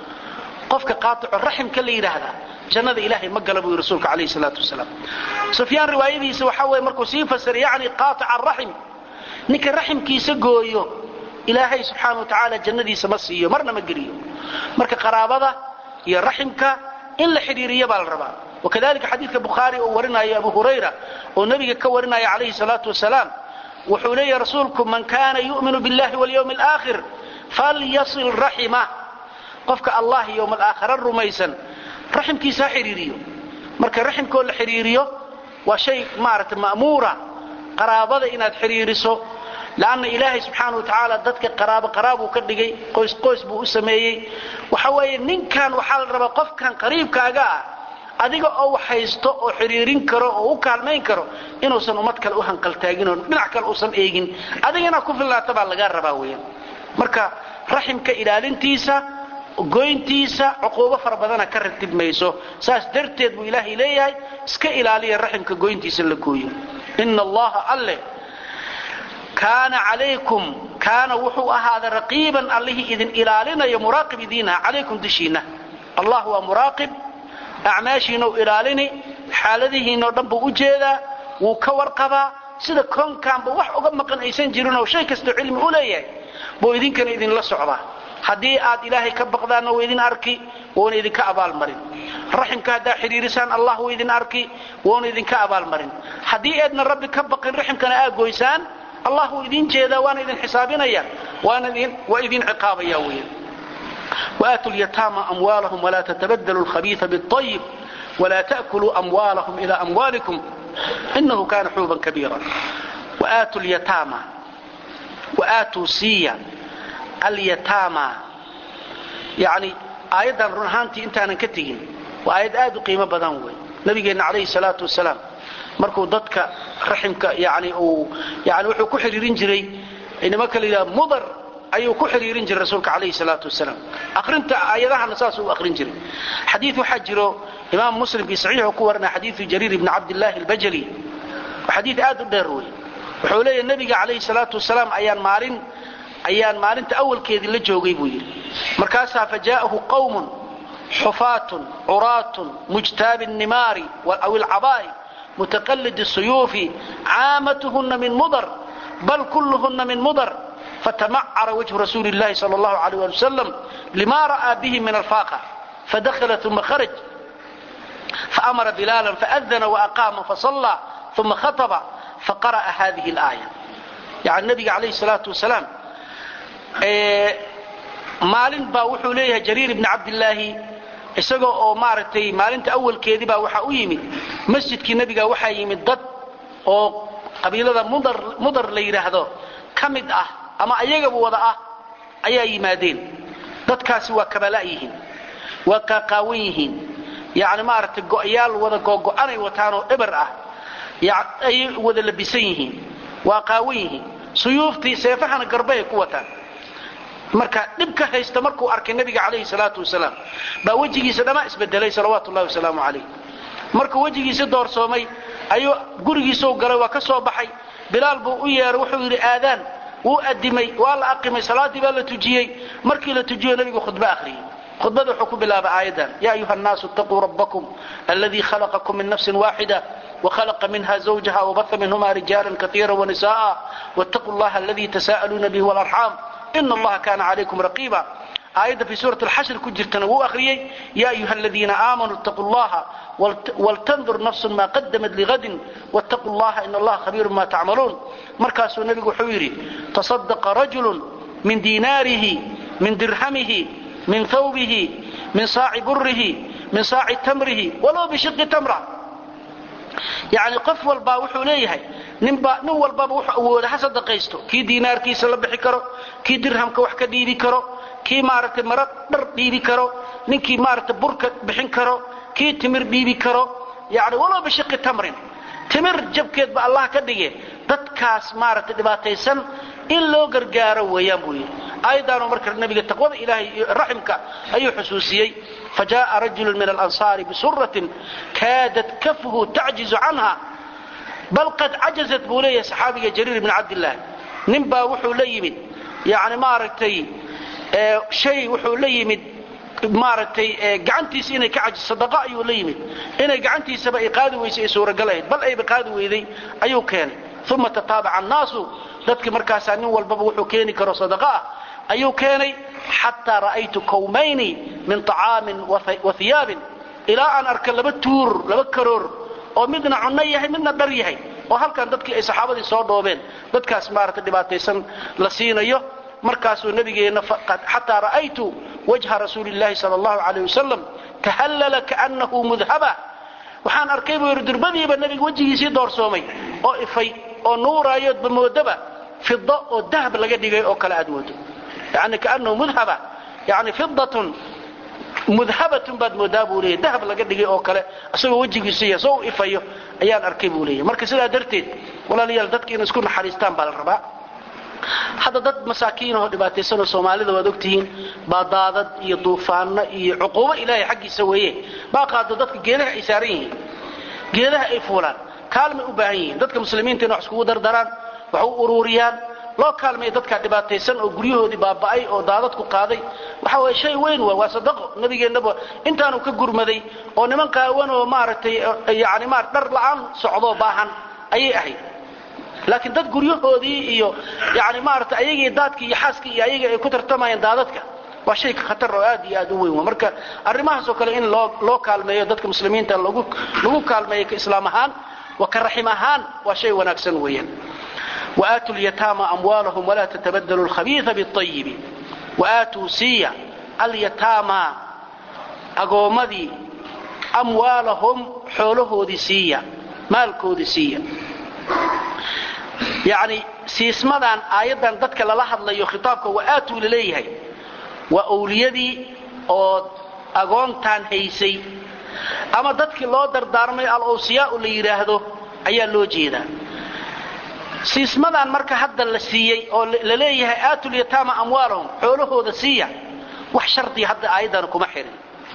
qofka qaaico raximka la yidhaahdaa jannada ilaahay ma gala buu yii rasuulka alayh salaatu wasalaam sufyaan riwaayadiisa waxaa weye markuu sii fasiray yani qaaica araxim ninka raximkiisa gooyo ilaahay subxaana wa tacaala jannadiisa ma siiyo marna ma geliyo marka qaraabada iyo raximka in la xidhiiriya baa la rabaa wakadalika xadiidka bukhaari uu warinayo abu hurayra oo nebiga ka warinaya calayhi salaatu wasalaam wuxuu leeyahay rasuulku man kaana yu'minu billahi walyawmi alaakhir falyasil raximah qofka allah yowma alaakhira rumaysan raximkiisa ha xidhiiriyo marka raximkoo la xidhiiriyo waa shay maaragta ma'muura qaraabada inaad xidhiiriso lanna ilaahay subxaana wa tacaala dadka qaraabo qaraabuu ka dhigay qoys qoys buu u sameeyey waxa weeye ninkan waxaa la rabaa qofkan qariibkaaga ah adiga oo wax haysto oo xidhiirin karo oo u kaalmayn karo inuusan ummad kale u hanqaltaagin oo dhinac kale uusan eegin adiga inaad ku fillaata baa lagaa rabaa weeyaan marka raximka ilaalintiisa goyntiisa cuquubo fara badana ka ratib mayso saas darteed buu ilaahay leeyahay iska ilaaliya raximka goyntiisa la gooyo ina allaha alle kaana calaykum kaana wuxuu ahaaday raqiiban allihii idin ilaalinayo muraaqib idiinha calaykum dushiinna allah waa muraaqib acmaashiinau ilaalini xaaladihiinoo dhan buu u jeedaa wuu ka warqabaa sida koonkaanba wax uga maqan aysan jirin oo shay kastoo cilmi u leeyahay buu idinkana idinla socdaa haddii aad ilaahay ka baqdaanna waa idin arki wuuna idinka abaalmarin raximka haddaa xidhiirisaan allah wuu idin arki wuuna idinka abaalmarin haddii eedna rabbi ka baqin raximkana aa goysaan allah wuu idin jeedaa waana idin xisaabinaya waa idin ciqaabaya weya وآتوا اليتامى أموالهم ولا تتبدلوا الخبيث بالطيب ولا تأكلوا أموالهم إلى أموالكم إنه كان حوبا كبيرا وآتوا اليتامى وآتوا سيا اليتامى يعني آيادا رنهانتي انت أنا كتجين وآياد آدو قيمة بدنوي نبينا عليه الصلاة والسلام markuu dadka raximka yani uu yani wuxuu ku xiriirin jiray inama kala yidhaha mudar ayuu ku xiriirin jiray rasuulka calayhi salaatu wasalaam akhrinta aayadahana saasuu u akhrin jiray xadiid waxaa jiro imaam muslim fii saxiixu ku warinaya xadiidu jariir ibni cabdillaahi albajali waa xadiid aad u dheer wey wuxuu leeyahay nebiga calayhi salaatu wasalaam ayaan maalin ayaan maalinta awalkeedii la joogay buu yidhi markaasaa fajaa'ahu qawmun xufaatun curaatun mujtaabi الnimaari aw ilcabaa'i mutaqalid الsuyuufi caamatuhuna min mudar bal kulluhuna min mudar فتمعر وجه رسول الله صلى الله عليه وسلم لما رأى به من الفاقة فدخل ثم خرج فأمر بلالا فأذن وأقام فصلى ثم خطب فقرأ هذه الآية يعني النبي عليه الصلاة والسلام maalin baa wuxuu leeyahay jariir ibni cabdilaahi isagoo oo maaragtay maalinta awalkeedii baa waxaa u yimid masjidkii nebiga waxaa yimid dad oo qabiilada mudar la yidhaahdo ka mid ah ama ayagaba wada ah ayaa yimaadeen dadkaasi waa kabala yihiin waa qaaqaawan yihiin yani maaragtay go'yaal wada googo'anay wataanoo eber ah ayay wada labisan yihiin waa qaawan yihiin suyuuftii seefahana garbahay ku wataan marka dhibka haysta markuu arkay nabiga calayhi salaatu wasalaam baa wejigiisa dhammaa isbedelay salawaatu ullahi wasalaamu calayh markuu wejigiisa doorsoomay ayuu gurigiisau galay waa ka soo baxay bilaal buu u yeeray wuxuu yidhi aadaan wuu adimay waa la aqimay salaaddii baa la tujiyey markii la tujiyo nabigu khudbo akhriyey khudbada wuxuu ku bilaabay aayadan ya ayuha الnaasu اtaquu rabbakum aladii khalaqakum min nafsi waaxida وخلق منها زوجها وبث منهما رجالا كثيرا ونساء واتقوا الله الذي تساءلون به والأرحام إن الله كان عليكم رقيبا آية في سورة الحشر كجرتنا وهو أخريي يا أيها الذين آمنوا اتقوا الله ولتنظر نفس ما قدمت لغد واتقوا الله إن الله خبير ما تعملون مركز النبي حويري تصدق رجل من ديناره من درهمه من ثوبه من صاع بره من صاع تمره ولو بشق تمره yani qof walbaa wuxuu leeyahay ninba nin walbaba wuxuu awooda ha sadaqaysto kii diinaarkiisa la bixi karo kii dirhamka wax ka dhiibi karo kii maaragtay mara dhar dhiibi karo ninkii maaragtay burka bixin karo kii timir dhiibi karo yani walow bishiqi tamrin timir jabkeedba allah ka dhige dadkaas maaragtay dhibaataysan in loo gargaaro weeyaan buu yidhi aayaddaanu marka nabiga taqwada ilaahay iyo raximka ayuu xusuusiyey فجاء رجل من الأنصار بسرة كادت كفه تعجز عنها بل قد عجزت بولي صحابي جرير بن عبد الله نبا وحو ليمد يعني مارتي اه شيء وحو ليمد maaragtay gacantiisa inay ka cajiso sadaqa ayuu la yimid inay gacantiisaba ay qaadi weysay ay suuragalahayd bal ayba qaadi weyday ayuu keenay uma tataabaca annaasu dadkii markaasaa nin walbaba wuxuu keeni karo sadaqa ah ayuu keenay xataa ra'aytu kawmayni min طacaamin wa hiyaabin ilaa aan arka laba tuur laba karoor oo midna cunno yahay midna dhar yahay oo halkan dadkii ay saxaabadii soo dhoobeen dadkaas maaragtay dhibaataysan la siinayo markaasuu nabigeenna xataa ra'aytu wajha rasuuli اllahi salى اllahu alayh wasalam tahallala kaanahu mudhaba waxaan arkay buu yidhi durbadiiba nebiga wejigiisii doorsoomay oo ifay oo nuuraayoodba moodaba fido oo dahab laga dhigay oo kale aad moodo yani kaanahu mudhaba yani fidatun mudhabatun baad moodaa buu leeyahy dahab laga dhigay oo kale isagoo wejigiisu yahay soo u ifayo ayaan arkay buu leeyahy marka sidaa darteed walaalayaal dadka inay isku naxariistaan baa la rabaa hadda dad masaakiinahoo dhibaataysanoo soomaalida waad ogtihiin baa daadad iyo duufaano iyo cuquubo ilaahay xaggiisa weeye baa qaado dadka geedaha ay saaran yihiin geedaha ay fuulaan kaalmay u baahan yihiin dadka muslimiinta ina wax iskugu dardaraan wax u uruuriyaan loo kaalmaya dadkaa dhibaataysan oo guryahoodii baaba'ay oo daadadku qaaday waxa weye shay weyn waa waa sadaqo nabigeennaba intaanu ka gurmaday oo niman qaawan oo maaragtay yani ma dhar la'aan socdoo baahan ayay ahayd laakiin dad guryahoodii iyo yani maarata ayagii daadkii iyo xaaskii iyo ayaga ay ku tartamayaan daadadka waa shay khatar oo aad iyo aad u weyn wa marka arrimahaasoo kale in loo loo kaalmeeyo dadka muslimiinta lagu lagu kaalmeeyo ka islaam ahaan wa ka raxim ahaan waa shay wanaagsan weeyaan وآتوا اليتامى أموالهم ولا تتبدلوا الخبيث بالطيب وآتوا سيا اليتامى أقومدي أموالهم حوله دي سيا مالكو دي سيا يعني سيسمدان آيادا ددك للحظ ليو خطابك وآتوا لليهي وأوليدي أو أقونتان هيسي أما ددك لو دردارمي الأوسياء اللي يراهدو أيا لو جيدا siismadan marka hadda la siiyey oo la leeyahay aatul yataama amwaalahum xoolahooda siiya wax shardi hadda aayadan kuma xirin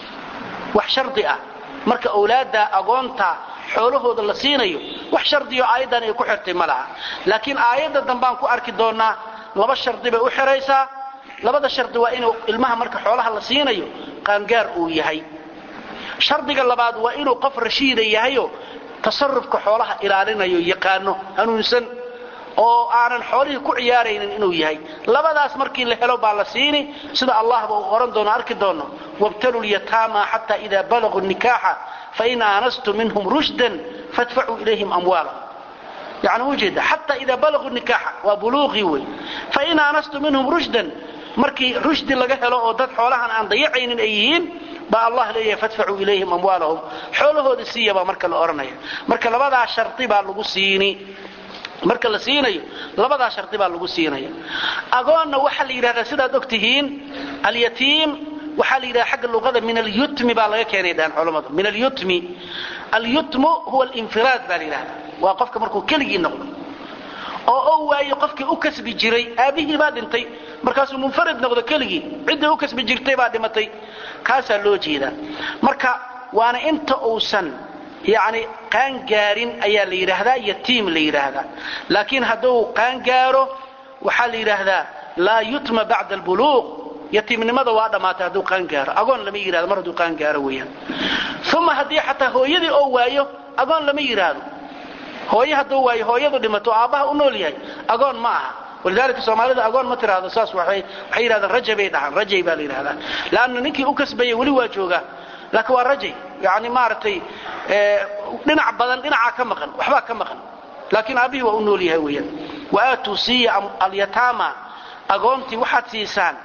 wax shardi ah marka awlaada agoonta xoolahooda la siinayo wax shardiyo aayadan ay ku xirtay ma laha laakiin aayadda dambaan ku arki doonaa laba shardi bay u xiraysaa labada shardi waa inuu ilmaha marka xoolaha la siinayo qaangaar uu yahay shardiga labaad waa inuu qof rashiida yahayo tasarufka xoolaha ilaalinayo yaqaano hanuunsan oo aanan xoolihii ku ciyaaraynin inuu yahay labadaas markii la helo baa la siini sida allahba uu oran doono arki doono wabtalu lyataama xataa idaa balaguu nikaaxa fain aanastum minhum rushdan fadfacuu ilayhim amwaalahum yani ujeeda xataa idaa balaguu nikaaxa waa buluuqii wey fain aanastum minhum rushdan markii rushdi laga helo oo dad xoolahan aan dayacaynin ay yihiin baa allah leeyahay fadfacuu ilayhim amwaalahum xoolahooda siiya baa marka la odhanaya marka labadaa shardi baa lagu siini marka la siinayo labadaa shardi baa lagu siinaya agoonna waxaa la yidhahdaa sidaad og tihiin alyatiim waxaa la yidhahda xagga luqada min alyutmi baa laga keenay dhahan culammadu min alyutmi alyutmu huwa alinfiraad baa la yidhahdaa waa qofka markuu keligii noqdo oo oo waayo qofkii u kasbi jiray aabbihii baa dhintay markaasuu munfarid noqdo keligii ciddii u kasbi jirtay baa dhimatay kaasaa loo jeedaa marka waana inta uusan yani qaangaarin ayaa la yidhaahdaa yatiim la yidhaahdaa laakiin hadduu qaangaaro waxaa la yidhaahdaa laa yutma bacda albuluuq yatiimnimada waa dhammaatay hadduu qaangaaro agoon lama yidhahdo mar hadduu qaangaaro weeyaan uma haddii xataa hooyadii oo waayo agoon lama yidhaahdo hooye hadduu waayo hooyadu dhimato aabbaha u nool yahay agoon ma aha walidaalika soomaalida agoon ma tiraahdo saas waxay waxay yidhahdaan rajay bay dhahaan rajay baa la yidhahdaa laanna ninkii u kasbayay weli waa joogaa laakiin waa rajay yani maaragtay dhinac badan dhinacaa ka maqan waxbaa ka maqan laakiin aabbihii waa u nool yahay weeyaan waaatuu siiya alyataama agoontii waxaad siisaan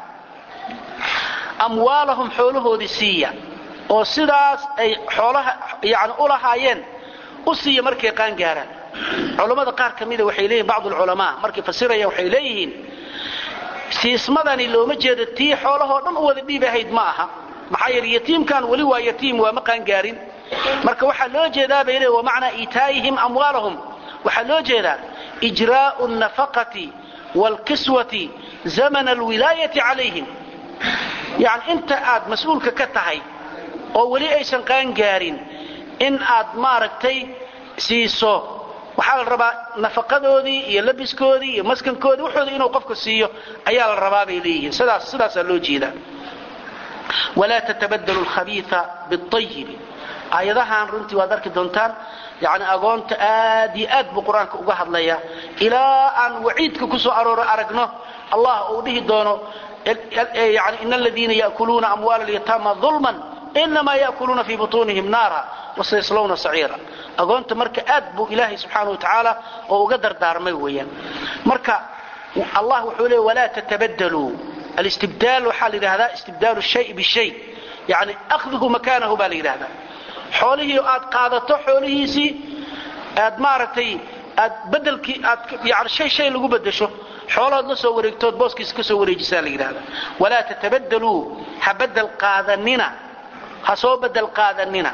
amwaalahum xoolahoodii siiya oo sidaas ay xoolaha yani u lahaayeen u siiya markay qaangaaraan culammada qaar ka mida waxay leeyihin bacdu alculamaa markay fasirayaan waxay leeyihiin siismadani looma jeedo tii xoolahoo dhan u wada dhiib ahayd ma aha maxaa yeele yatiimkan weli waa yatiim waa ma qaangaarin marka waxaa loo jeedaa bay leeyihin wamacnaa iitaa'ihim amwaalahum waxaa loo jeedaa ijraa'u alnafaqati waalkiswati zamana alwilaayati calayhim yani inta aad mas-uulka ka tahay oo weli aysan qaangaarin in aad maaragtay siiso waxaa la rabaa nafaqadoodii iyo labiskoodii iyo maskankoodii waxooda inuu qofka siiyo ayaa la rabaa bay leeyihiin sidaas sidaasaa loo jeedaa walaa tatabadalu alkhabiia biayibi aayadahan runtii waad arki doontaan yani agoonta aad iyo aad buu qur-aanka uga hadlaya ilaa aan waciidka ku soo arooro aragno allah uu dhihi doono yani in aladiina yaakuluuna amwaala alyataama ulman inamaa yaakuluuna fii butuunihim naara wasayaslawna saciira agoonta marka aad buu ilaahay subxaana wa tacaala oo uga dardaarmay weeyaan marka allah wuxuu leey walaa tatabadaluu alistibdaal waxaa la yidhahdaa istibdaalu shay bishay yani akhduhu makaanahu baa la yidhahdaa xoolihii aad qaadato xoolihiisii aad maaragtay aad bedelkii aad yani shay shay lagu bedesho xoolahood la soo wareegtood booskiisa ka soo wareejisaa la yidhahdaa walaa tatabadaluu ha bedel qaadanina ha soo bedel qaadanina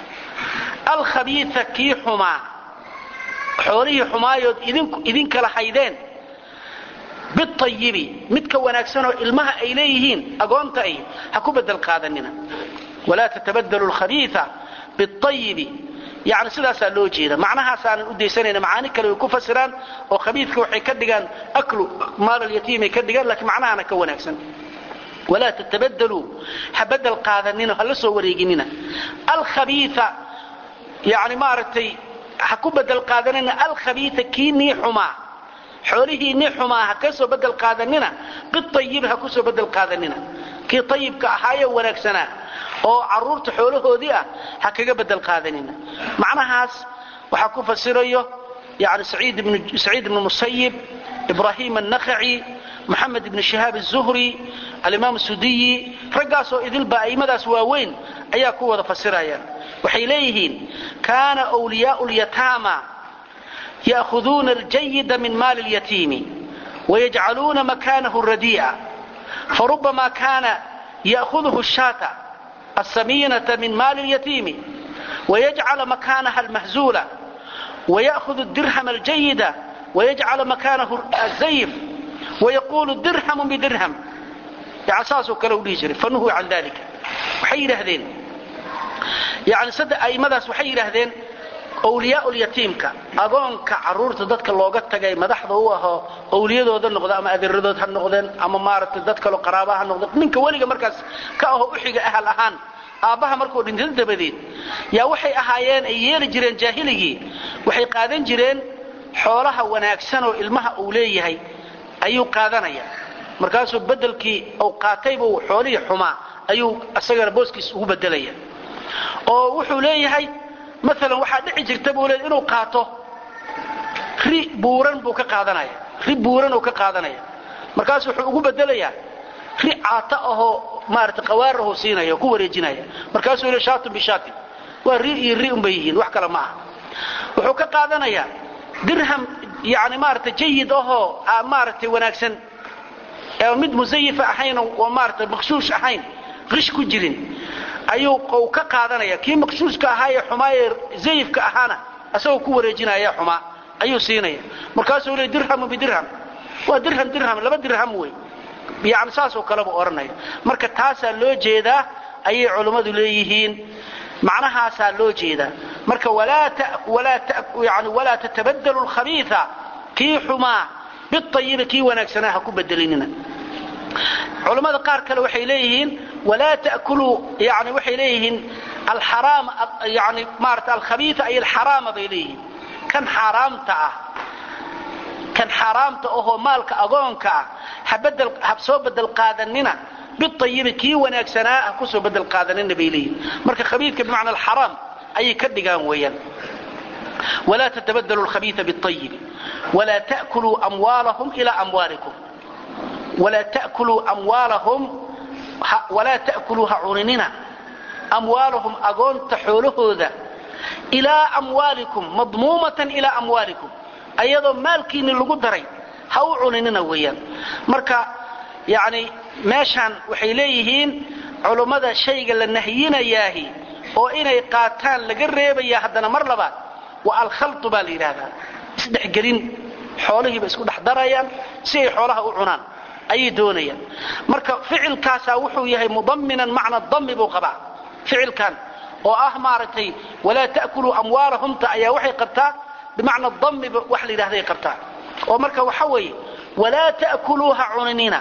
alkhabiia kii xumaa xoolihii xumaayood idinkala haydeen biayibi midka wanaagsanoo ilmaha ay leeyihiin agoonta ay ha ku bedel qaadanina walaa tatabadalu lkhabiia biayibi yani sidaasaa loo jeeda macnahaasaanan u daysanayna macaani kale way ku fasiraan oo khabiidka waxay ka dhigaan aklu maal alyatiimay ka dhigaan lakiin macnahana ka wanaagsan walaa tatabadaluu ha bedel qaadanina hala soo wareeginina alkhabiia yani maaragtay ha ku bedel qaadanina alkhabiia kii nii xumaa xoolihii nii xumaa ha ka soo bedel qaadanina biayibi ha kusoo bedel qaadanina kii ayibka ahaaye wanaagsanaa oo caruurta xoolahoodii ah ha kaga bedel qaadanina macnahaas waxaa ku fasirayo yani saciid ibnu musayib ibrahim annakhaci moxamed ibn shihaab الzuhri alimaam sudiyi raggaasoo idilba a'immadaas waaweyn ayaa ku wada fasirayaan waxay leeyihiin kaana wliyaau lyataama ya'huduuna aljayida min maali اlyatiimi wayajcaluuna makanahu radii'a farubama kana ya'huduhu الshaata الsamiinata min maali اlyatiimi wayajcala makanaha almahzuula waya'hudu الdirham aljayida wayajcala makanahu الzayf wayaqulu dirhamu bidirham yani saasoo kale u dhihi jiray fanuhuu can dalika waxay yidhaahdeen yani saddex a'immadaas waxay yidhaahdeen awliyaa lyatiimka agoonka caruurta dadka looga tagay madaxda u ahoo awliyadooda noqda ama adeeradood ha noqdeen ama maaragtay dad kaloo qaraaba ha noqdeen ninka weliga markaas ka aho uxiga ahal ahaan aabbaha markuu dhinta dabadeed yaa waxay ahaayeen ay yeeli jireen jaahiligii waxay qaadan jireen xoolaha wanaagsan oo ilmaha uu leeyahay ayuu qaadanaya markaasuu bedelkii uu qaataybuu xoolihii xumaa ayuu isagana booskiis ugu bedelaya oo wuxuu leeyahay maalan waxaa dhici jirta buu leeyahy inuu qaato ri buuran buu ka qaadanaya ri buuran uu ka qaadanaya markaasu wuxuu ugu bedelayaa ri caata ahoo maarata qawaarahuu siinaya oo ku wareejinaya markaasuu yidhi shaatun bishaatin waa ri iyo ri unbay yihiin wax kale ma aha wuxuu ka qaadanayaa dirham yani maarata jayid ahoo maaragtay wanaagsan mid musayifa ahayn oo maarata maqshuush ahayn qish ku jirin ayuu ka qaadanaya kii maqshuushka ahaa ee xumaa ee zayifka ahaana asagoo ku wareejinaya xumaa ayuu siinaya markaasuu le dirhamu bidirham waa dirham dirham laba dirham wey yani saasoo kaleba odhanaya marka taasaa loo jeedaa ayay culummadu leeyihiin macnahaasaa loo jeedaa marka walaa tatabadalu lkhabiia kii xumaa biayibi kii wanaagsanaa ha ku bedelinina culammada qaar kale waxay leeyihiin walaa takuluu yani waxay leeyihiin alxaraam yani maarata alkhabiia ay alxaraama bay leeyihiin kan xaaraamta ah kan xaaraamta ahoo maalka agoonka ah ha soo bedel qaadanina biayibi kii wanaagsanaa ha kusoo bedel qaadanina bay leeyihiin marka khabiidka bimacna alxaraam ayay ka dhigaan weeyaan walaa tatabadalu lkhabiia biayibi walaa takuluu amwaalahum ilaa amwaalikum walaa takuluu amwaalahum walaa ta'kuluu ha cuninina amwaalahum agoonta xoolahooda ilaa amwaalikum madmuumatan ilaa amwaalikum ayadoo maalkiinni lagu daray ha u cuninina weeyaan marka yani meeshaan waxay leeyihiin culummada shayga la nahyinayaahi oo inay qaataan laga reebaya haddana mar labaad waa alkhaltu baa la yidhaahdaa isdhexgelin xoolihiiba isku dhex darayaan si ay xoolaha u cunaan ayay doonayaan marka ficilkaasaa wuxuu yahay mudaminan macna dami buu qabaa ficilkan oo ah maaragtay walaa ta'kuluu amwaalahumta ayaa waxay qabtaa bimacna damiba wax la yidhahday qabtaa oo marka waxa weeye walaa ta'kuluu ha cuninina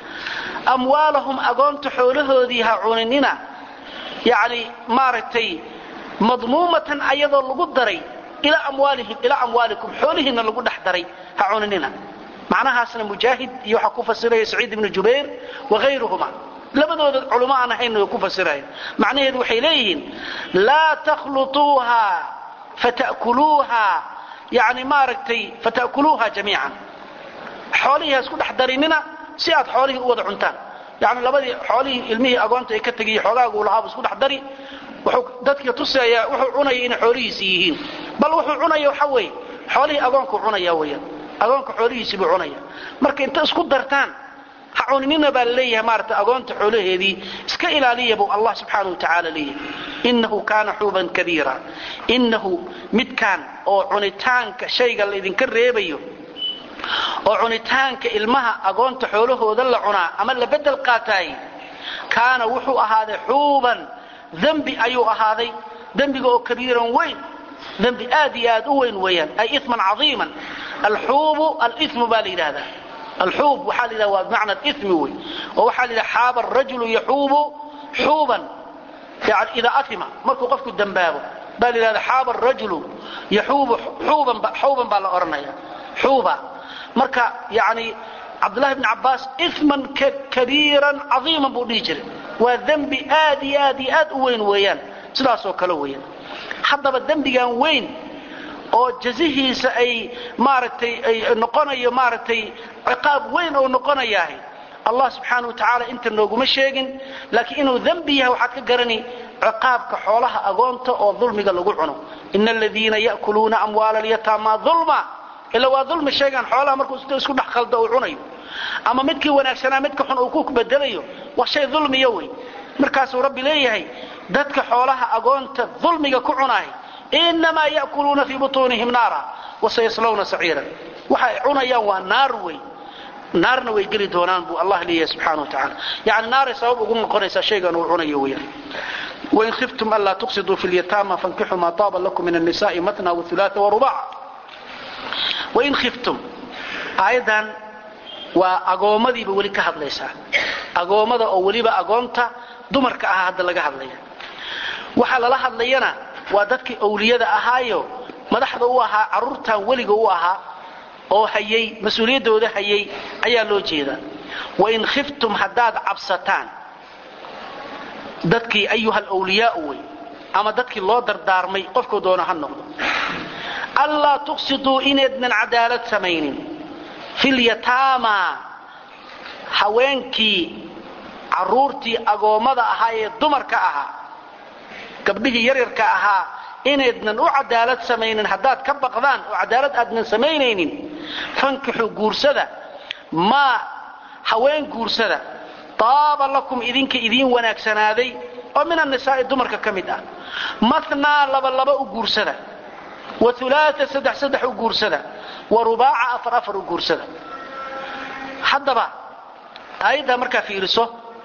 amwaalahum agoonta xoolahoodii ha cuninina yani maaragtay madmuumatan ayadoo lagu daray ilaa amwaalihim ilaa amwaalikum xoolihiinna lagu dhex daray ha cuninina macnahaasna mujaahid iyo waxaa ku fasiraya saciid ibnu jubayr waayruhuma labadooda culummo aan ahayn way ku fasiraya macnaheedu waxay leeyihiin laa takhluuuha fatakuluuha yani maaragtay fatakuluuha jamiican xoolihii ha isku dhex darinina si aad xoolihii u wada cuntaan yani labadii xoolihii ilmihii agoonta ay ka tegiy xoogaagu lahaaba isku dhex dari wuxuu dadka tusayaa wuxuu cunaya inay xoolihiisi yihiin bal wuxuu cunaya waxa weeye xoolihii agoonkuu cunaya weyaan agoonka xoolihiisii buu cunaya marka inta isku dartaan ha cuninina baa laleeyahay maarata agoonta xoolaheedii iska ilaaliya buu allah subxaana wa tacaala leeyahay innahu kaana xuuban kabiira innahu midkaan oo cunitaanka shayga laydinka reebayo oo cunitaanka ilmaha agoonta xoolahooda la cunaa ama la bedel qaataay kaana wuxuu ahaaday xuuban dembi ayuu ahaaday dembiga oo kabiiran weyn dembi aad iyo aad u weyn weeyaan ay iman caiiman alxuubu alimu baa la yidhahdaa alxuub waxaa la yidhahda waa bimacna alimi wey oo waxaa la yidhaha xaaba arajulu yaxuubu xuuban yani idaa atima markuu qofku dembaabo baa la yidhahda xaaba rajulu yaxuubu xuuban baa la odhanaya xuuba marka yani cabdullahi bni cabbaas iman kabiiran cadiiman buu dhihi jiray waa dembi aad iyo aad iyo aad u weyn weeyaan sidaasoo kale weeyaan haddaba dembigan weyn oo jazihiisa ay maaragtay ay noqonayo maaragtay ciqaab weyn oo noqonayahay allah subxaana wa tacaala inta nooguma sheegin laakiin inuu dembi yahay waxaad ka garani ciqaabka xoolaha agoonta oo dulmiga lagu cuno ina aladiina ya'kuluuna amwaala alyataama dulma ila waa dulmi sheegaan xoolaha markuu isku dhex khaldo uu cunayo ama midkii wanaagsanaa midka xun uu ku bedelayo waa shay dulmiya wey markaasuu rabbi leeyahay dadka xoolaha agoonta dulmiga ku cunaay inamaa ya'kuluuna fii butuunihim naara wasayaslawna saciiran waxay cunayaan waa naar wey naarna way geli doonaan buu allah leeyahay subxana wa tacaala yani naaray sabab ugu noqonaysaa shaygan uu cunayo weyaan wain khiftum anlaa tuqsiduu fi lyataama fankixuu maa taaba lakum min annisa'i matna waulaaa warubaca wain khiftum aayaddan waa agoommadiiba weli ka hadlaysaa agoommada oo weliba agoonta dumarka ahaa hadda laga hadlaya waxaa lala hadlayana waa dadkii awliyada ahaayo madaxda u ahaa carruurtan weliga u ahaa oo hayay mas-uuliyaddooda hayay ayaa loo jeedaa wain khiftum haddaad cabsataan dadkii ayuha alwliyaau wey ama dadkii loo dardaarmay qofkuu doono ha noqdo allaa tuqsiduu inaydnan cadaalad samaynin filyataama haweenkii carruurtii agoommada ahaa ee dumarka ahaa gabdhihii yaryarka ahaa inaydnan u cadaalad samaynin haddaad ka baqdaan oo cadaalad aadnan samaynaynin fankixuu guursada maa haween guursada taaba lakum idinka idiin wanaagsanaaday oo min annisaa'i dumarka ka mid ah mathnaa labalaba u guursada wa ulaaa saddex saddex u guursada wa rubaaca afar afar u guursada haddaba aayaddaa markaa fiiriso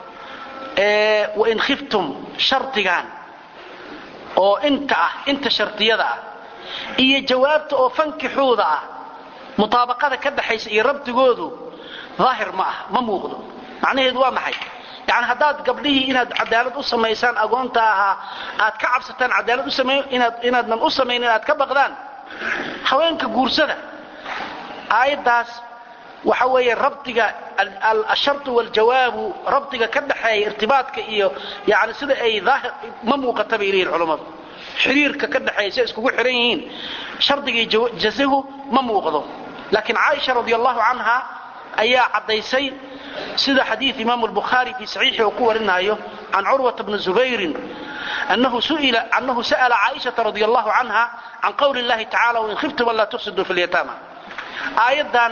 wain khiftum shardigan oo inta ah inta shardiyada ah iyo jawaabta oo fankixuuda ah mutaabaqada ka dhaxaysa iyo rabdigoodu daahir ma ah ma muuqdo macnaheedu waa maxay yani haddaad gabdhihii inaad cadaalad u samaysaan agoonta ahaa aad ka cabsataan cadaalad inaadnan u samayn inaad ka baqdaan haweenka guursada aayaddaas waxa weeye rabdiga ashartu waljawaabu rabdiga ka dhaxeeya irtibaadka iyo yani sida ay daahir ma muuqata bay leeyihin culammadu xiriirka ka dhaxeeya si ay iskugu xihan yihiin shardigii jazahu ma muuqdo laakiin caaisha radi allahu canha ayaa caddaysay sida xadiid imaamu lbukhaari fii saxiixi uu ku warinaayo can curwata bni zubayrin annahu sa'ala caaishata radi allahu canha can qowli llahi tacala wain khiftum an laa tufsiduu fi lyataama aayaddan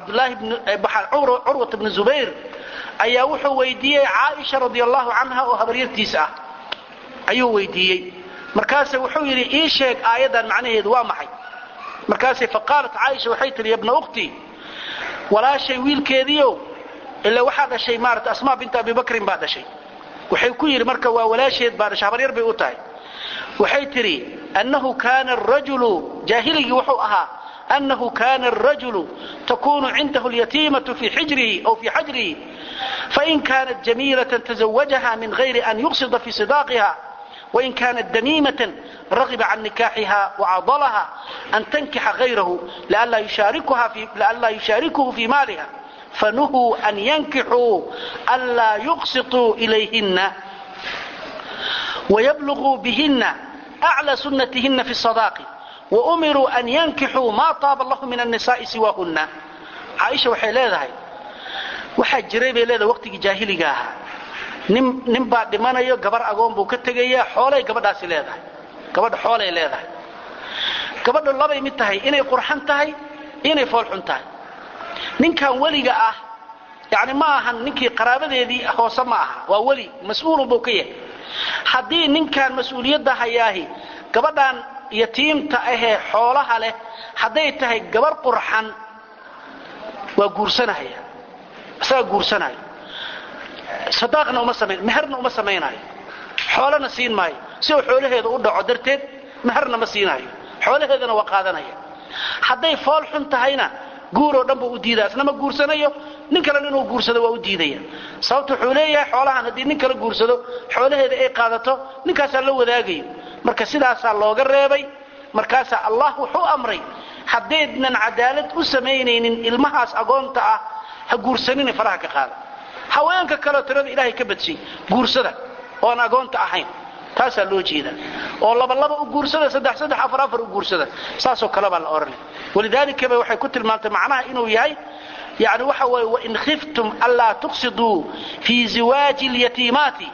curwata bni zubayr ayaa wuxuu weydiiyey caaisha radi allahu canha oo habaryartiisa ah ayuu weydiiyey markaase wuxuu yidhi ii sheeg aayaddan macnaheedu waa maxay markaase faqaalat caaisha waxay tihi yabna ukhtii walaashay wiilkeediiow ila waxaa dhashay maarata asmaa binta abi bakrin baa dhashay waxay ku yidhi marka waa walaasheed baa dhashay habaryar bay u tahay waxay tidhi annahu kaana arajulu jaahiligii wuxuu ahaa أنه كان الرجل تكون عنده اليتيمة في حجره أو في حجره فإن كانت جميلة تزوجها من غير أن يقصد في صداقها وإن كانت دميمة رغب عن نكاحها وعضلها أن تنكح غيره لئلا يشاركها في لئلا يشاركه في مالها فنهوا أن ينكحوا ألا يقسطوا إليهن ويبلغوا بهن أعلى سنتهن في الصداق وأمروا أن ينكحوا ما طاب الله من النساء سواهن عائشة waxay leedahay waxa jiray bay leedahay waqtigii jaahiliga ahaa nin nin baa dhimanayo gabar agoon buu ka tegayaa xoolay gabadhaasi leedahay gabadha xoolay leedahay gabadha labay mid tahay inay qurxan tahay inay foolxun tahay ninkan weliga ah yani ma ahan ninkii qaraabadeedii hoose ma aha waa weli mas-uulun buu ka yahay haddii ninkan mas-uuliyadda hayaahi gabadhan yatiimta ahee xoolaha leh hadday tahay gabar qurxan waa guursanahaya isagaa guursanaya sadaaqna uma samayn meherna uma samaynayo xoolana siin maayo si uu xoolaheeda u dhaco darteed meherna ma siinayo xoolaheedana waa qaadanaya hadday fool xun tahayna guuroo dhan buu u diidaya isna ma guursanayo nin kalena inuu guursado waa u diidaya sababta wuxuu leeyahay xoolahan haddii nin kala guursado xoolaheeda ay qaadato ninkaasaa la wadaagayo marka sidaasaa looga reebay markaasaa allah wuxuu amray haddaydnan cadaalad u samaynaynin ilmahaas agoonta ah ha guursanina faraha ka qaada haweenka kaleo tirada ilaahay ka badshay guursada oon agoonta ahayn taasaa loo jeeda oo labalaba u guursada saddex saddex afar afar u guursada saasoo kale baa la odhanay walidaalikaba waxay ku tilmaamtay macnaha inuu yahay yani waxa weeye wain khiftum anlaa tuqsiduu fii ziwaaji اlyatiimaati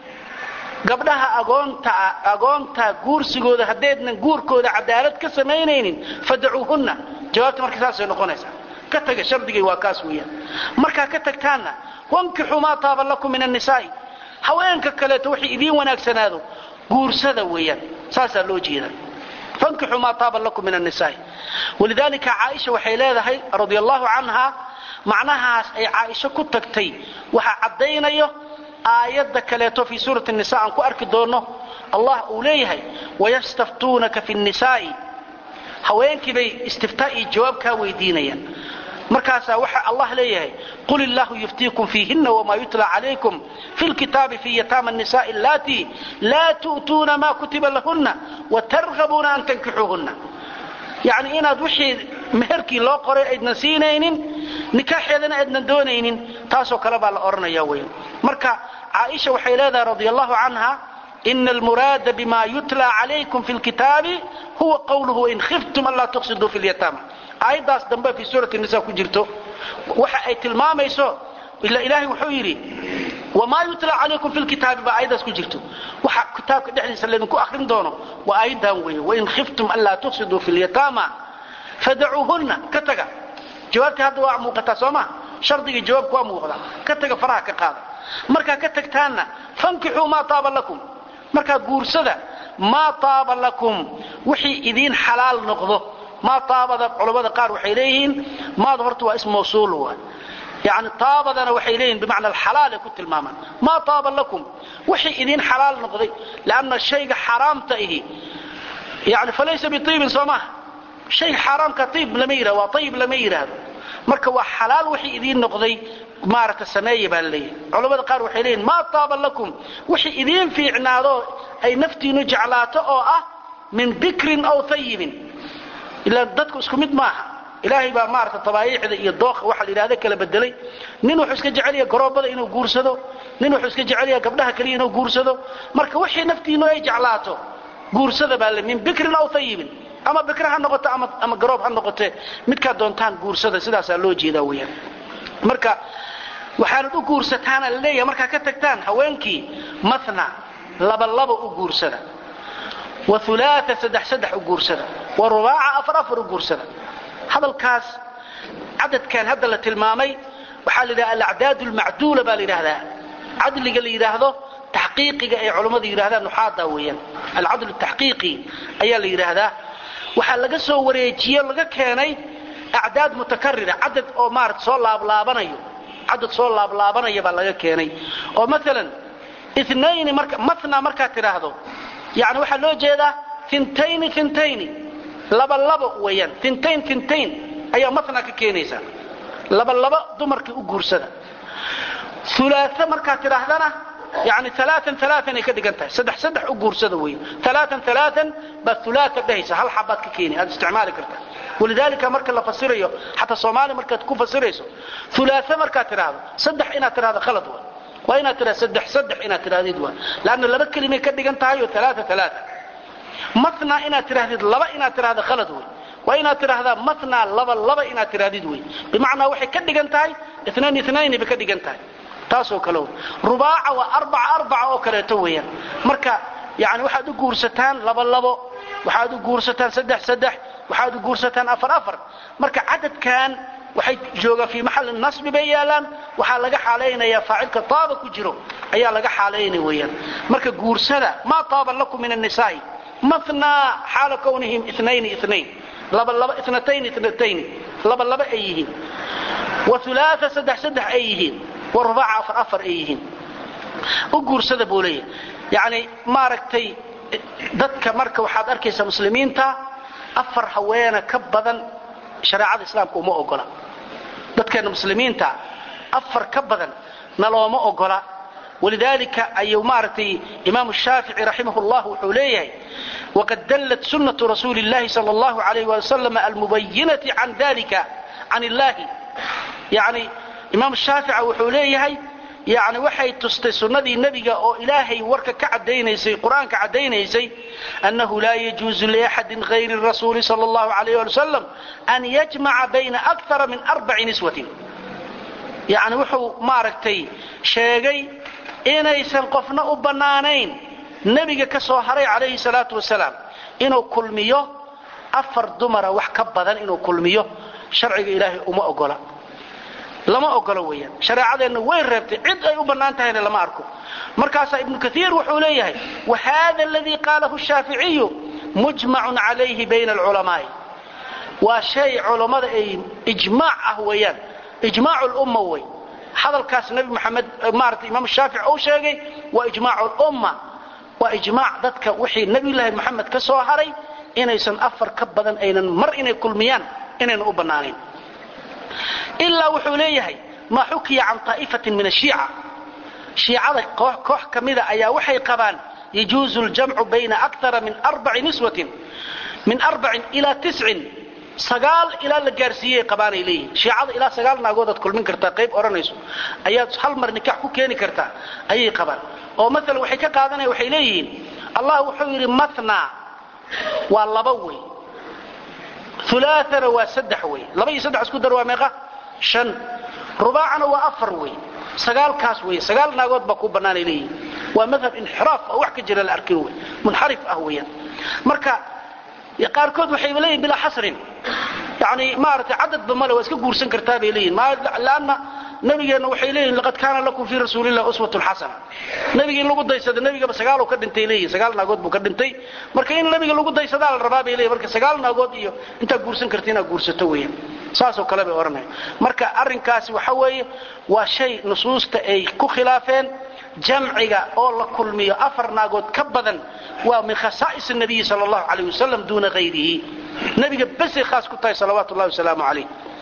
gabdhaha agoontaa agoonta guursigooda haddaydnan guurkooda cadaalad ka samaynaynin fadacuuhunna jawaabta marka saasay noqonaysaa ka taga shardigay waa kaas weeyaan markaa ka tagtaanna wankixuu maa taaba lakum min annisaa'i haweenka kaleeto waxay idiin wanaagsanaado guursada weeyaan saasaa loo jeeda fankixuu maa taaba lakum min annisaa'i walidaalika caaisha waxay leedahay radia allahu canha macnahaas ay caaisho ku tagtay waxaa caddaynayo aayadda kaleeto fii suurati nisa aan ku arki doonno allah uu leeyahay wayastaftuunaka fi nnisaa'i haweenkii bay istiftaa iyo jawaab kaa weydiinayaan markaasaa waxa allah leeyahay qul illaahu yuftiikum fiihinna wamaa yutla calaykum fi lkitaabi fi yataama nisaai allatii laa tu'tuuna maa kutiba lahunna watarhabuuna an tankixuuhunna yacni inaad wixii meherkii loo qoray aydnan siinaynin nikaaxeedana aydnan doonaynin taasoo kale baa la odhanaya weyan marka caaisha waxay leedahay radia allahu canha ina almuraada bima yutla calaykum fi lkitaabi huwa qawluhu wain khiftum anlaa tuqsiduu fi lyataama aayaddaas dambe fii suurati nisa ku jirto waxa ay tilmaamayso ila ilaahay wuxuu yidhi wamaa yutla calaykum fi lkitaabi baa aayaddaas ku jirto waxa kitaabka dhexdiisa laydinku akrin doono waa aayaddan weeye wain khiftum anlaa tuqsiduu fi lyataama fadacuuhunna ka taga jawaabtii hadda waa muuqataa soo ma shardigii jawaabku waa muuqda ka taga faraha ka qaada markaa ka tagtaanna fankixuu maa taaba lakum markaa guursada maa taaba lakum wixii idiin xalaal noqdo maa taabada culammada qaar waxay leeyihiin maada horta waa ism mawsuul waa yani taabadana waxay leeyihin bimacna alxalaal ay ku tilmaamaan maa taaba lakum wixii idiin xalaal noqday lanna shayga xaaraamta ihi yani falaysa biiibin soo maaha shayga xaaraamka iib lama yidhahdo waa ayib lama yidhaahdo marka waa xalaal wixii idiin noqday maaragta sameeya baa laleeyahay culammada qaar waxay leeyihin maa taaba lakum wixii idiin fiicnaado ay naftiinu jeclaato oo ah min bikrin aw ayibin ilaa dadku isku mid maaha ilaahay baa maarata tabaayiicda iyo dooqa waxa la yidhahda kala bedelay nin wuxuu iska jecelya garoobada inuu guursado nin wuxuu iska jecelya gabdhaha kaliya inuu guursado marka wixii naftiinu ay jeclaato guursada baa le min bikrin aw ayibin ama bikra ha noqoto ama garoob ha noqote midkaa doontaan guursada sidaasaa loo jeedaa weyaan marka waxaanad u guursataana la leeyahay markaa ka tagtaan haweenkii mathna labalaba u guursada wa ulaaa saddex saddex u guursada wa rubaaca afar afar u guursada hadalkaas cadadkan hadda la tilmaamay waxaa la yidhaha alacdaad lmacduula baa la yidhaahdaa cadliga la yidhaahdo taxqiiqiga ay culammadu yidhahdaan nuxaada weeyaan alcadl taxqiiqi ayaa la yidhaahdaa waxaa laga soo wareejiye laga keenay acdaad mutakarira cadad oo maarata soo laablaabanaya cadad soo laablaabanaya baa laga keenay oo maalan inayni marka mathna markaad tidhaahdo yani waxaa loo jeedaa intayni intayni laba labo weeyaan intayn intayn ayaa mathna ka keenaysaa laba laba dumarkii u guursada ulaaa markaad tidhaahdana yani alaaan alaaan ay ka dhigan tahay saddex saddex u guursada wey alaaan alaaan baad ulaaa dhehaysa hal xabaad ka keeni aad isticmaali kartaa walidaalika marka la fasirayo xataa soomaali markaad ku fasirayso ulaaa markaad tidhaahdo saddex inaad tidhahdo khalad wa waa inaad tidhahdo saddex saddex inaad tidhahdid waa lanna laba kelimay ka dhigan tahay oo alaaa alaaa matna inaad tidhahdid laba inaad tidhahdo khalad wey waa inaad tidhaahdaa matna laba laba inaad tidhahdid wey bimacnaa waxay ka dhigan tahay inayn inayn bay ka dhigan tahay taasoo kale rubaaca waa arbaca arbaca oo kaleeto weeyaan marka yani waxaad u guursataan laba labo waxaad u guursataan saddex saddex waxaad u guursataan afar afar marka cadadkan waxay joogaan fii maxalli nasbi bay yaalaan waxaa laga xaalaynayaa faacilka taaba ku jiro ayaa laga xaalaynaya weeyaan marka guursada maa taaba lakum min annisaa'i mathnaa xaala kownihim inayni inayn laba laba inatayn inatayn laba laba ay yihiin wa ulaaa saddex saddex ay yihiin wa rubaaca afar afar ay yihiin u guursada buu leeyahay yacni maaragtay dadka marka waxaad arkaysaa muslimiinta afar haweena ka badan shareecada islaamka uma ogola dadkeena muslimiinta afar ka badan nalooma ogola walidaalika ayuu maaragtay imaamu shaafici raximah llah wuxuu leeyahay waqad dallat sunnatu rasuuli اllahi sal اllahu alayh wali wasalam almubayinati can dalika can illahi yani imaam shaafica wuxuu leeyahay yani waxay tustay sunnadii nebiga oo ilaahay warka ka cadaynaysay qur'aanka caddaynaysay annahu laa yajuuzu liaxadin hayri rasuuli sal اllahu alayh ali wasalam an yajmaca bayna akara min arbaci niswatin yani wuxuu maaragtay sheegay inaysan qofna u bannaanayn nebiga ka soo haray calayhi salaatu wasalaam inuu kulmiyo afar dumara wax ka badan inuu kulmiyo sharciga ilaahay uma ogola lama ogolo weeyaan shareecadeenna way reebtay cid ay u bannaan tahayna lama arko markaasaa ibnu kaiir wuxuu leeyahay wa hada aladii qaalahu shaaficiyu mujmacun calayhi bayna alculamaa'i waa shay culammada ay ijmaac ah weeyaan ijmaac lumma wey hadalkaas nebi maxamed maarata imaam shaafici uu sheegay waa ijmaac lumma waa ijmaac dadka wixii nebiyulaahi moxamed ka soo haray inaysan afar ka badan aynan mar inay kulmiyaan inaynan u bannaanayn ilaa wuxuu leeyahay maa xukiya can طaa'ifatin min ashiica shiicada koox ka mida ayaa waxay qabaan yajuuzu ljamcu bayna akara min arbaci niswatin min arbacin ilaa tiscin sagaal ilaa la gaarsiiyey qabaanay leeyihin shiicada ilaa sagaal naagoodaad kulmin kartaa qayb odhanayso ayaad hal mar nikax ku keeni kartaa ayay qabaan oo maalan waxay ka qaadanaya waxay leeyihiin allah wuxuu yidhi matna waa laba wey ulaaana waa saddex wey laba iyo saddex isku dar waa meeqa shan rubaacana waa afar wey sagaalkaas wey sagaal naagood baa ku bannaanay leeyihin waa madhab inxiraaf oo wax ka jira la arkin wey munxarif ah weeyaan marka qaarkood waxayba leeyihin bilaa xasrin yani maaragtay cadadba male waa iska guursan kartaa bay leeyihin lanna nabigeenna waxay leeyihin laqad kaana lakum fii rasuulilah uswatun xasana nabiga in lagu daysado nebigaba sagaaluu ka dhintay leeyihin sagaal naagood buu ka dhintay marka in nabiga lagu daysadaa la rabaa bay leeyihin marka sagaal naagood iyo intaad guursan karta inaad guursato weeyaan saasoo kale bay odhanaya marka arrinkaasi waxa weeye waa shay nusuusta ay ku khilaafeen jamciga oo la kulmiyo afar naagood ka badan waa min khasaa'is nabiyi sal allahu alayh wasalam duuna hayrihi nebiga besay khaas ku tahay salawaatu llahi wasalaamu calayh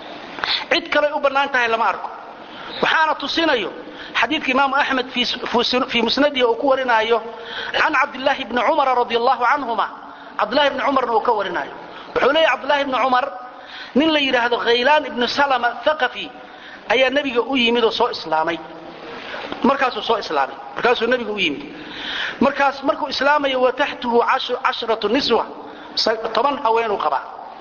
cid kaley u bannaan tahay lama arko waxaana tusinayo xadiidka imaamu axmed fii musnadihi uu ku warinaayo can cabdillaahi bni cumara radi allahu canhuma cabdillahi bni cumarna uu ka warinaayo wuxuu leeyahy cabdillahi bni cumar nin la yidhaahdo khaylaan ibnu salama thaqafi ayaa nebiga u yimid oo soo islaamay markaasuu soo islaamay markaasuu nebiga u yimid markaas markuu islaamayo wa taxtuhu cashratu niswa toban haweenuu qabaa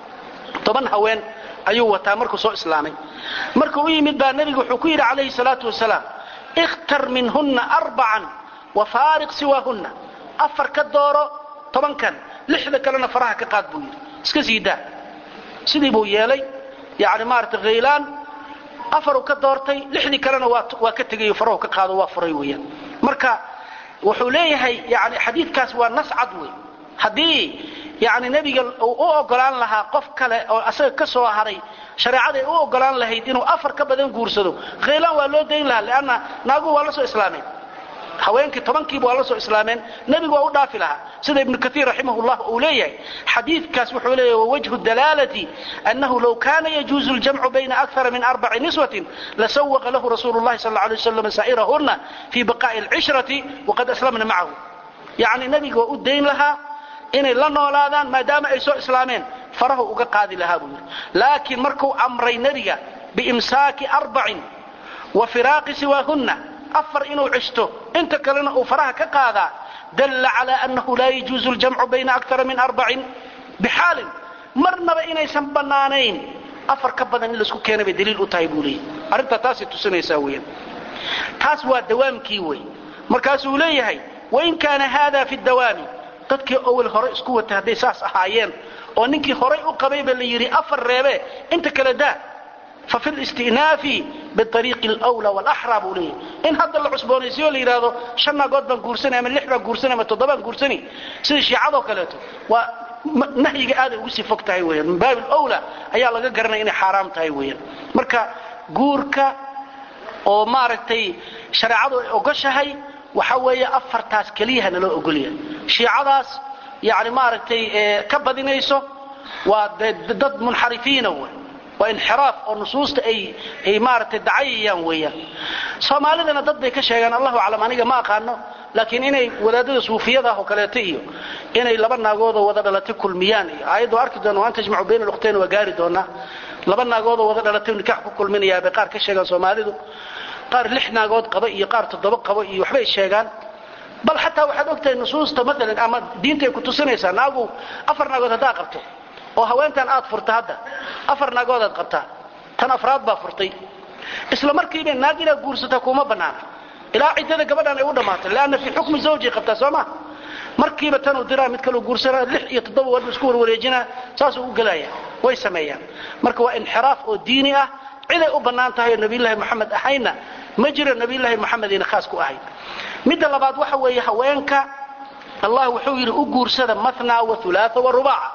toban haween ayuu wataa markuu soo islaamay markuu u yimid baa nebigu wuxuu ku yidhi calayhi salaatu wasalaam ikhtar minhunna arbacan wa faariq siwaahunna afar ka dooro tobankan lixda kalena faraha ka qaad buu yidhi iska sii daa sidii buu yeelay yani maarata khaylaan afaruu ka doortay lixdii kalena waa ka tegayo farahu ka qaado waa furay weeyaan marka wuxuu leeyahay yani xadiidkaas waa nas cad wey haddii yani nebiga uu u ogolaan lahaa qof kale oo asaga ka soo haray shareecada ay u ogolaan lahayd inuu afar ka badan guursado khaylaan waa loo dayn lahaa leanna naaguhu waa la soo islaameen haweenkii tobankiiba waa la soo islaameen nebigu waa u dhaafi lahaa sida ibnu kaiir raximah llah uu leeyahay xadiidkaas wuxuu leeyahy wawajhu dalaalati annahu low kana yajuuzu ljamcu bayna akara min arbaci niswatin lasawaqa lahu rasuulu llahi sal alay waslam saa'irahunna fii baqaa'i alcishrati waqad aslamna macahu yacni nebiga waa u dayn lahaa inay la noolaadaan maadaama ay soo islaameen farahu uga qaadi lahaa buu yidhi laakiin markuu amray nebiga biimsaaki arbacin wa firaaqi siwaahunna afar inuu cishto inta kalena uu faraha ka qaadaa dalla calaa annahu laa yajuuzu ljamcu bayna akara min arbacin bixaalin marnaba inaysan bannaanayn afar ka badan in laisku keena bay daliil u tahay buu leeyahy arrintaa taasay tusinaysaa weeyaan taas waa dawaamkii wey markaasuu leeyahay wain kaana haada fi dawaami dadkii owel hore isku watay hadday saas ahaayeen oo ninkii horay u qabayba la yidhi afar reebe inta kale daa fa fi listinaafi biariiqi alwla walaxraa buu leeyahy in hadda la cusboonaysiyo la yidhaahdo shan naagood baan guursanay ama lix baan guursanay ama toddobaan guursani sida shiicadoo kaleeto waa nahyiga aaday ugu sii fog tahay weyaan min baabi alwla ayaa laga garanaya inay xaaraam tahay weeyaan marka guurka oo maaragtay shareecadu ay ogoshahay waxa weeye afartaas keliyaha naloo ogolya shiicadaas yani maaragtay ka badinayso waa dad munxarifiina wey waa inxiraaf oo nusuusta ay ay maaragtay dacayayaan weeyaan soomaalidana dad bay ka sheegaan allahu aclam aniga ma aqaano laakiin inay wadaadada suufiyada ah oo kaleeto iyo inay laba naagoodoo wada dhalatay kulmiyaan iyo aayaddu arki doona waan tajmacu bayna lukhtayn waa gaari doonaa laba naagoodoo wada dhalatay nikax ku kulminayaa bay qaar ka sheegaan soomaalidu qaar lix naagood qaba iyo qaar toddoba qaba iyo waxbay sheegaan bal xataa waxaad ogtahay nusuusta maalan ama diinta ay ku tusinaysaa naagu afar naagood haddaa qabto oo haweentan aad furta hadda afar naagoodaad qabtaa tan afraad baa furtay isla markiiba naag inaad guursataa kuma bannaana ilaa ciddada gabadhan ay u dhammaatay leanna fii xukmi zawjay qabtaa soo ma markiiba tanuu diraa mid kaleu guursanaa lix iyo toddoba walba isku warwareejinaa saasuu u gelaya way sameeyaan marka waa inxiraaf oo diini ah ciday u bannaan tahay oo nabiyullaahi moxamed ahayna ma jiro nabiyullaahi moxamedina khaas ku ahayn midda labaad waxa weeye haweenka allah wuxuu yidhi u guursada mathnaa wa ulaaa wa rubaaca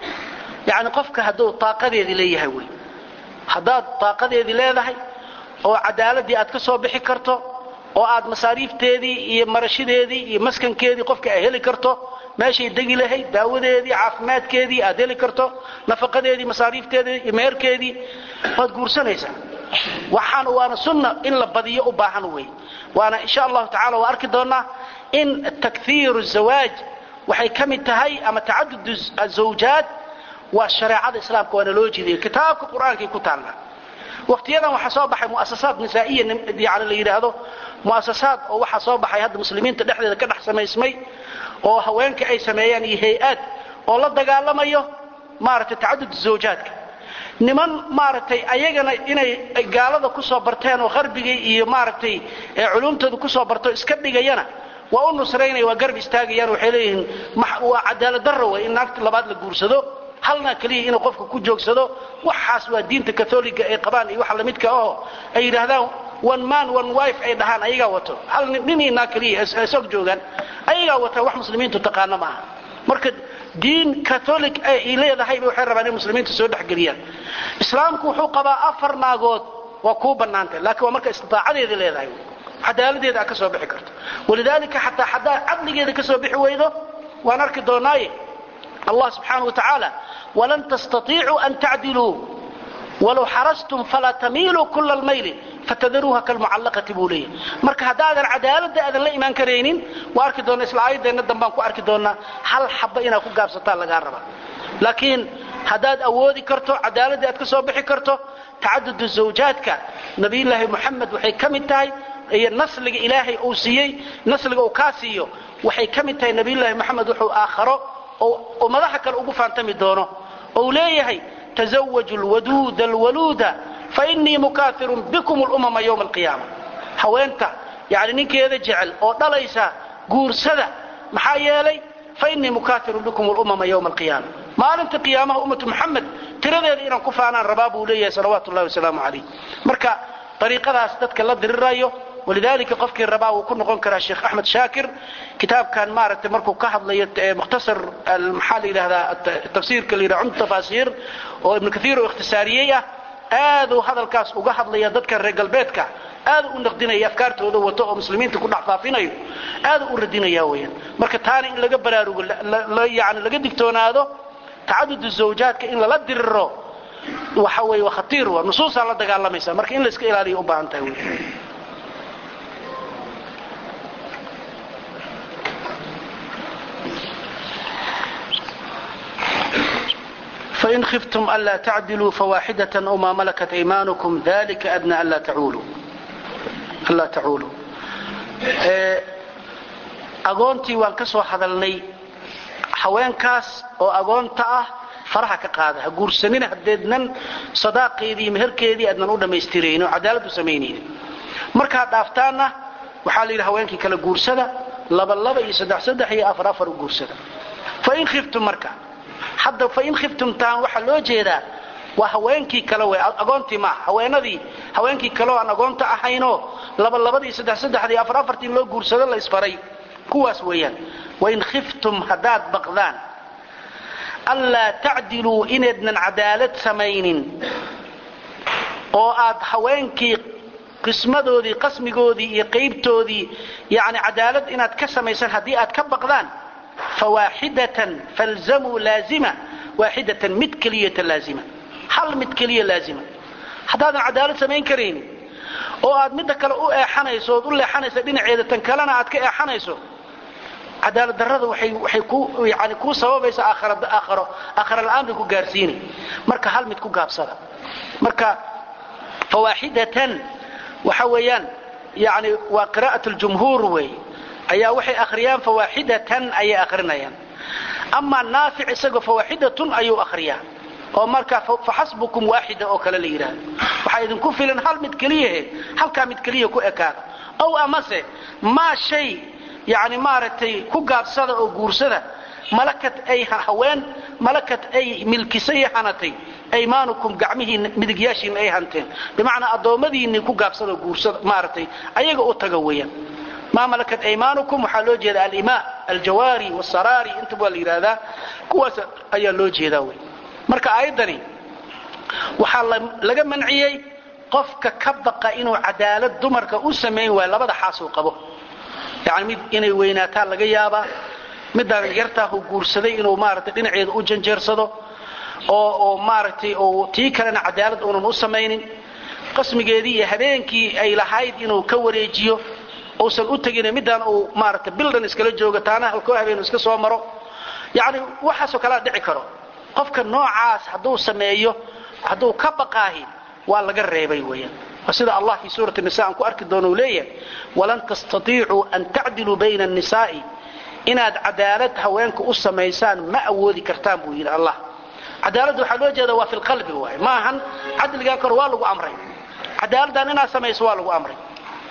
yacni qofka hadduu taaqadeedii leeyahay wey haddaad taaqadeedii leedahay oo cadaaladii aad ka soo bixi karto oo aad masaariifteedii iyo marashadeedii iyo maskankeedii qofka ay heli karto meeshay degi lahayd daawadeedii caafimaadkeedii aad heli karto nafaqadeedii masaariifteedii iyo meherkeedii waad guursanaysaa waxaan waana sunna in la badiyo u baahan wey waana insha allahu tacala waa arki doonaa in takhiiru zawaaj waxay ka mid tahay ama tacadud azawjaad waa shareecada islaamka waana loo jeediyay kitaabka qur-aankay ku taalla waqtiyadan waxaa soo baxay muasasaad nisaa'iya yani la yidhaahdo muasasaad oo waxaa soo baxay hadda muslimiinta dhexdeeda ka dhex samaysmay oo haweenka ay sameeyaan iyo hay-aad oo la dagaalamayo maaragtay tacadud zawjaadka niman maaragtay ayagana inay gaalada kusoo barteen oo qarbiga iyo maaragtay culumtooda kusoo barto iska dhigayana waa u nusraynaya waa garb istaagayaan waxay leeyihiin waa cadaalad darra wey in naagta labaad la guursado halna keliya inuu qofka ku joogsado waxaas waa diinta katholiga ay qabaan iyo waxa lamidka oo ay yidhaahdaan one man one wife ay dhahaan ayagaa wato hal ninina keliya isog joogaan ayagaa wata wax muslimiintu taqaano ma aha marka diin catholic ay leedahayba waxay rabaan in muslimiinta soo dhexgeliyaan islaamku wuxuu qabaa afar naagood waa kuu bannaantay laakiin waa marka istitaacadeedii leedahay cadaaladeeda aad ka soo bixi karto walidaalika xataa haddaad cadligeeda ka soo bixi weydo waan arki doonaaye allah subxaanahu wa tacaala walan tastaiicuu an tacdiluu walow xarastum falaa tamiiluu kula lmayli fatadaruuha kalmucallaqati buu leeyahy marka haddaadan cadaaladda aadan la imaan karaynin waa arki doona isla aayadeenna dambaan ku arki doonaa hal xaba inaad ku gaabsataan lagaa raba laakiin haddaad awoodi karto cadaaladda aad ka soo bixi karto tacadudu zawjaadka nabiyulaahi moxamed waxay ka mid tahay iyo nasliga ilaahay uu siiyey nasliga uu kaa siiyo waxay ka mid tahay nabiyulaahi moxamed wuxuu aakharo oo madaxa kale ugu faantami doono ou leeyahay tزawaju lwaduuda alwaluuda fainii mukaafirun bikum lumama ywma alqiyaama haweenta yani ninkeeda jecel oo dhalaysa guursada maxaa yeelay fainii mukaafirun bikum lumama ywma alqiyaama maalinta qiyaamaha ummatu muxamed tiradeeda inaan ku faanaan rabaa buu leeyahay salawaatu llahi wasalaamu calayh marka ariiqadaas dadka la dirirayo walidalika qofkii rabaa wuu ku noqon karaa sheekh axmed shaakir kitaabkan maaragtay markuu ka hadlayo mukhtasar maxaa la yidhahdaa tafsiirka la yidhaha cumd tafaasiir oo ibnu kathiir oo ikhtisaariyey ah aaduu hadalkaas uga hadlaya dadkan reer galbeedka aadu u naqdinaya afkaartooda wato oo muslimiinta ku dhex faafinayo aadu u radinaya weyaan marka taana in laga baraarugo yani laga digtoonaado tacadud zawjaadka in lala diriro waxa weeye waa khatiir waa nusuusaa la dagaalamaysa marka in la iska ilaaliyo u baahan tahay wey fain khiftum anlaa tacdiluu fawaaxidatan aw maa malakat aymaanukum dalika adna anlaa tacuuluu agoontii waan ka soo hadalnay haweenkaas oo agoonta ah faraha ka qaada ha guursanina hadeednan sadaaqeedii meherkeedii aadnan u dhammaystiraynin oo cadaalad u samaynaynin markaad dhaaftaanna waxaa la yidhi haweenkii kala guursada laba laba iyo saddex saddex iyo afar afar u guursada fain khiftum marka hadda fain khiftumtaan waxaa loo jeedaa waa haweenkii kale wey agoontii maaha haweenadii haweenkii kale oo aan agoonta ahaynoo laba labadii saddex saddexdii afar afartii loo guursado la isfaray kuwaas weeyaan wain khiftum haddaad baqdaan anlaa tacdiluu inaydnan cadaalad samaynin oo aad haweenkii qismadoodii qasmigoodii iyo qaybtoodii yani cadaalad inaad ka samaysan haddii aad ka baqdaan fawaaxidatan falzamuu laazima waaxidatan mid keliyata laazima hal mid keliya laazima haddaadan cadaalad samayn karaynin oo aad midda kale u eexanayso ood u leexanaysa dhinaceeda tan kalena aad ka eexanayso cadaalad darrada waxay ku yani kuu sababaysa aakharo aakhara la'aan bay ku gaarsiinay marka hal mid ku gaabsada marka fawaaxidatan waxa weeyaan yani waa qiraa'at ljumhuur weey ayaa waxay akhriyaan fawaaxidatan ayay akhrinayaan amaa naafic isagoo fawaaxidatun ayuu akhriyaa oo markaa faxasbukum waaxida oo kale la yidhaahdo waxaa idinku filan hal mid keliyahe halkaa mid keliya ku ekaada ow amase maa shay yani maaragtay ku gaabsada oo guursada malakad ay haween malakad ay milkisay hanatay aymaanukum gacmihiina midigyaashiina ay hanteen bimacnaa addoommadiinii ku gaabsada oo guursada maaragtay ayaga u taga weeyaan maa malakat aymaanukum waxaa loo jeeda alimaa aljawaari wasaraari intaba waa la yidhaahdaa kuwaas ayaa loo jeedaa wey marka aayaddani waxaa laga manciyey qofka ka baqa inuu cadaalad dumarka u samayn waayo labada xaasuu qabo yani mid inay weynaataa laga yaabaa midaan yartaahu guursaday inuu maaragtay dhinaceeda u janjeersado oo oo maaragtay oo tii kalena cadaalad uunan u samaynin qasmigeedii iyo habeenkii ay lahayd inuu ka wareejiyo uusan u tegin midaan uu maaragtay bildan iskala joogo taana halkoo habeenu iska soo maro yacni waxaasoo kalea dhici karo qofka noocaas hadduu sameeyo hadduu ka baqaahi waa laga reebay weeyaan waa sida allah fii suurati nisa aan ku arki doono uu leeyahay walan tastatiicuu an tacdiluu bayna annisaa'i inaad cadaalad haweenka u samaysaan ma awoodi kartaan buu yidhi allah cadaaladda waxaa loo jeeda waa fi lqalbi waay maahan cadligaa kor waa lagu amray cadaaladdan inaad samayso waa lagu amray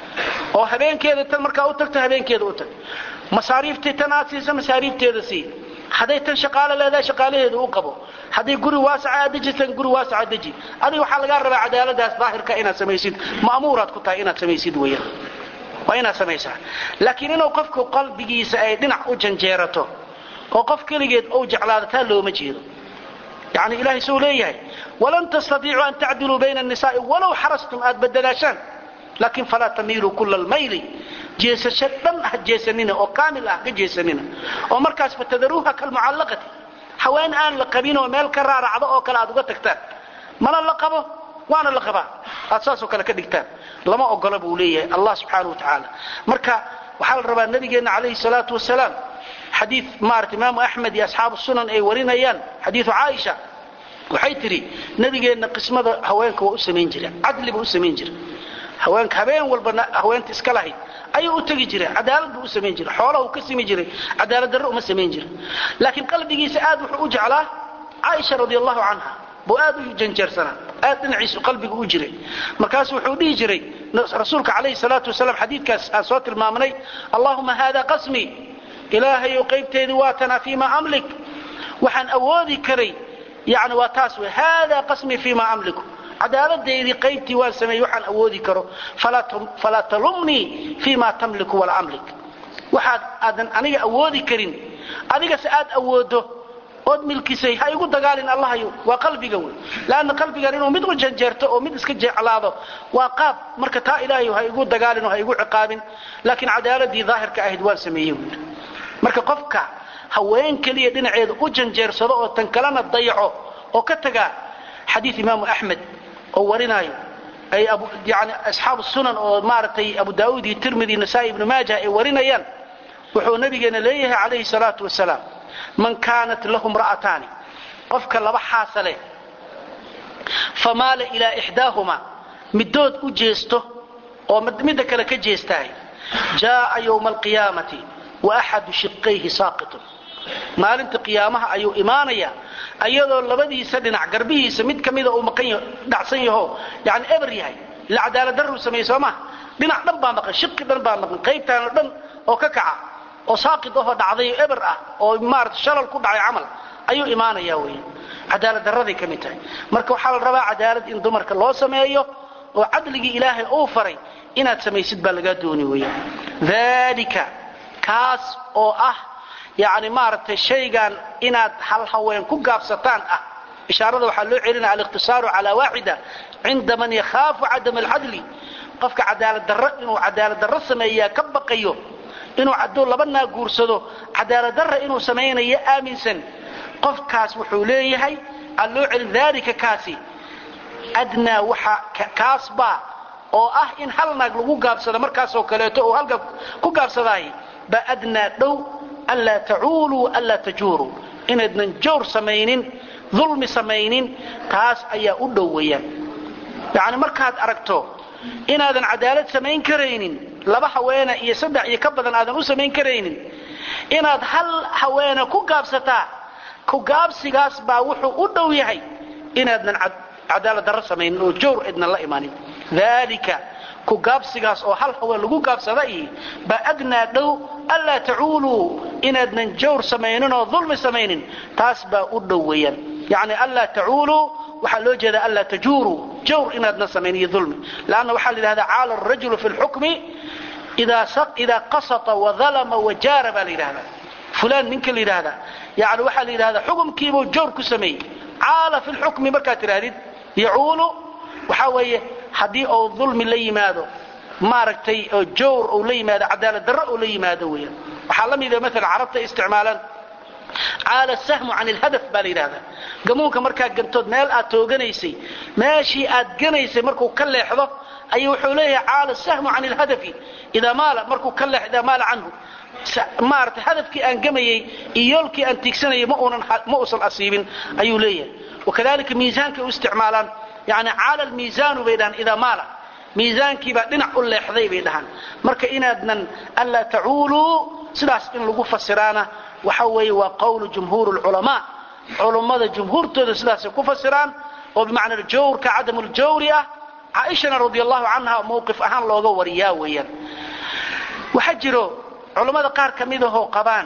oo habeenkeeda tan markaa u tagto habeenkeeda u tag masaariiftii tan aad siisa masaariifteeda sii hadday tan shaqaalo leedahay shaqaalaheeda u qabo hadday guri waasaca aad dejitan guri waasaca deji adiga waxaa lagaa rabaa cadaaladaas daahirka inaad samaysid ma'muuraad ku tahay inaad samaysid weeyaan waa inaad samaysaa laakiin inuu qofku qalbigiisa ay dhinac u janjeerato oo qof keligeed ou jeclaado taa looma jeedo yani ilahay suu leeyahay walan tastatiicuu an tacdiluu bayna annisaa'i walow xarastum aad badelaashaan laakiin falaa tamiiluu kula almayli jeesasho dhan ha jeesanina oo kaamil ah ka jeesanina oo markaas fatadaruuha kalmucallaqati haween aan la qabin oo meel ka raaracdo oo kale aad uga tagtaan mana la qabo waana la qabaa aad saasoo kale ka dhigtaan lama ogola buu leeyahay allah subxaana wa tacaala marka waxaa la rabaa nabigeenna calayhi salaatu wasalaam xadii maarata imaamu axmed iyo asxaabu sunan ay warinayaan xadiiu caaisha waxay tidhi nabigeenna qismada haweenka waa u samayn jira cadli buu u samayn jira haweenka habeen walba haweenta iska lahayd ayuu u tegi jiray cadaalad buu u samayn jiray xoolaha uu ka simi jiray cadaalad darro uma samayn jira laakiin qalbigiisa aad wuxuu u jeclaa caaisha radi allahu canha buu aad u janjeersanaa aad dhinaciisu qalbigu u jiray markaasu wuxuu dhihi jiray rasuulka calayhi salaatu wasalaam xadiidkaas aan soo tilmaamnay allahuma hada qasmii ilaahayow qaybteedii waa tanaa fii ma amlik waxaan awoodi karay yani waa taas wey hada qasmii fii ma amliku cadaaladaydii qaybtii waan sameeyey waxaan awoodi karo falaa talumnii fii ma tamliku walaa amlik waxaad aadan aniga awoodi karin adigase aad awoodo ood milkisay ha igu dagaalin allahayo waa qalbiga wey lanna qalbigan inuu mid u janjeerto oo mid iska jeclaado waa qaab marka taa ilaahay ha igu dagaalin oo ha igu ciqaabin laakiin cadaaladii daahirka ahayd waan sameeyey wy marka qofka haween keliya dhinaceeda u janjeersado oo tan kalena dayaco oo ka tagaa xadii imaamu axmed oo warinaayo ay yani asxaabu sunan oo maaragtay abu daauud iyo tirmidi nasaai ibnu maaja ay warinayaan wuxuu nabigeena leeyahay calayhi salaatu wasalaam man kaanat lahu mra'ataani qofka laba xaasa leh famaala ilaa ixdaahuma midood u jeesto oo midda kale ka jeestahay jaaa ywma alqiyaamati wa axadu shiqayhi saaqitun maalinta qiyaamaha ayuu imaanayaa ayadoo labadiisa dhinac garbihiisa mid ka mida uu dhacsan yaho yani eber yahay ila cadaaladdarruu sameeyey soo maha dhinac dhan baa maqan shiqi dhan baa maqan qaybtaana dhan oo ka kaca oo saaqid ahoo dhacday eber ah oo maarata shalal ku dhacay camal ayuu imaanayaa weya cadaaladdarraday ka mid tahay marka waxaa la rabaa cadaalad in dumarka loo sameeyo oo cadligii ilaahay uu faray inaad samaysid baa lagaa dooni weya dalika kaas oo ah yani maaragtay shaygan inaad hal haween ku gaabsataan ah ishaarada waxaa loo celinaya aliqtisaaru calaa waaxida cinda man yakhaafu cadam alcadli qofka cadaaladdarro inuu cadaaladdarro sameeyaa ka baqayo inuu aduu laba naa guursado cadaaladdarra inuu samaynayo aaminsan qofkaas wuxuu leeyahay aa loo celin daalika kaasi adnaa waxa kaasbaa oo ah in hal naag lagu gaabsada markaasoo kaleeto oo halka ku gaabsadaay baa adnaa dhow anlaa tacuuluu anlaa tajuuruu inaydnan jawr samaynin dulmi samaynin taas ayaa u dhow weeyaan yacni markaad aragto inaadan cadaalad samayn karaynin laba haweena iyo saddex iyo ka badan aadan u samayn karaynin inaad hal haweena ku gaabsataa ku gaabsigaas baa wuxuu u dhow yahay inaadnan cadaalad darro samaynin oo jawr idnan la imanin daalika ku gaabsigaas oo hal haween lagu gaabsada iyo baa adnaa dhow anlaa tacuuluu inaadnan jawr samaynin oo dulmi samaynin taas baa u dhow weeyaan yacni anlaa tacuuluu waxaa loo jeedaa anlaa tajuuruu jawr inaadna samayn iyo dulmi lanna waxaa la yidhahdaa caala arajulu fi lxukmi idaa qasata wadalama wajaara baa la yidhahdaa fulaan ninka la yidhaahdaa yani waxaa la yidhahdaa xukumkiibuu jawr ku sameeyey caala fi lxukmi markaad tidhaahdid yacuulu waxaa weeye haddii uu dulmi la yimaado maaragtay oo jawr uu la yimaado cadaalad darro uu la yimaado weeyaan waxaa la mida maala carabta isticmaalaan caala sahmu can ilhadaf baa la yidhahdaa gamuunka markaad gantood meel aad tooganaysay meeshii aad ganaysay markuu ka leexdo ayuu wuxuu leeyahay caala sahmu can ilhadafi idaa maala markuu ka leexdo idaa maala canhu maaragtay hadafkii aan gamayey iyo yoolkii aan tiigsanayay ma uusan asiibin ayuu leeyahay wakadalika miisaankay u isticmaalaan yani caala almiisaanu bay dhahaan idaa maala miisaankiibaa dhinac u leexday bay dhahaan marka inaadnan anlaa tacuuluu sidaas in lagu fasiraana waxa weeye waa qawlu jumhuur lculamaa culummada jumhuurtooda sidaasay ku fasiraan oo bimacnaa jawrka cadamuljawri ah caaishana radi allahu canha mawqif ahaan looga wariyaa weeyaan waxaa jiro culammada qaar ka midahoo qabaan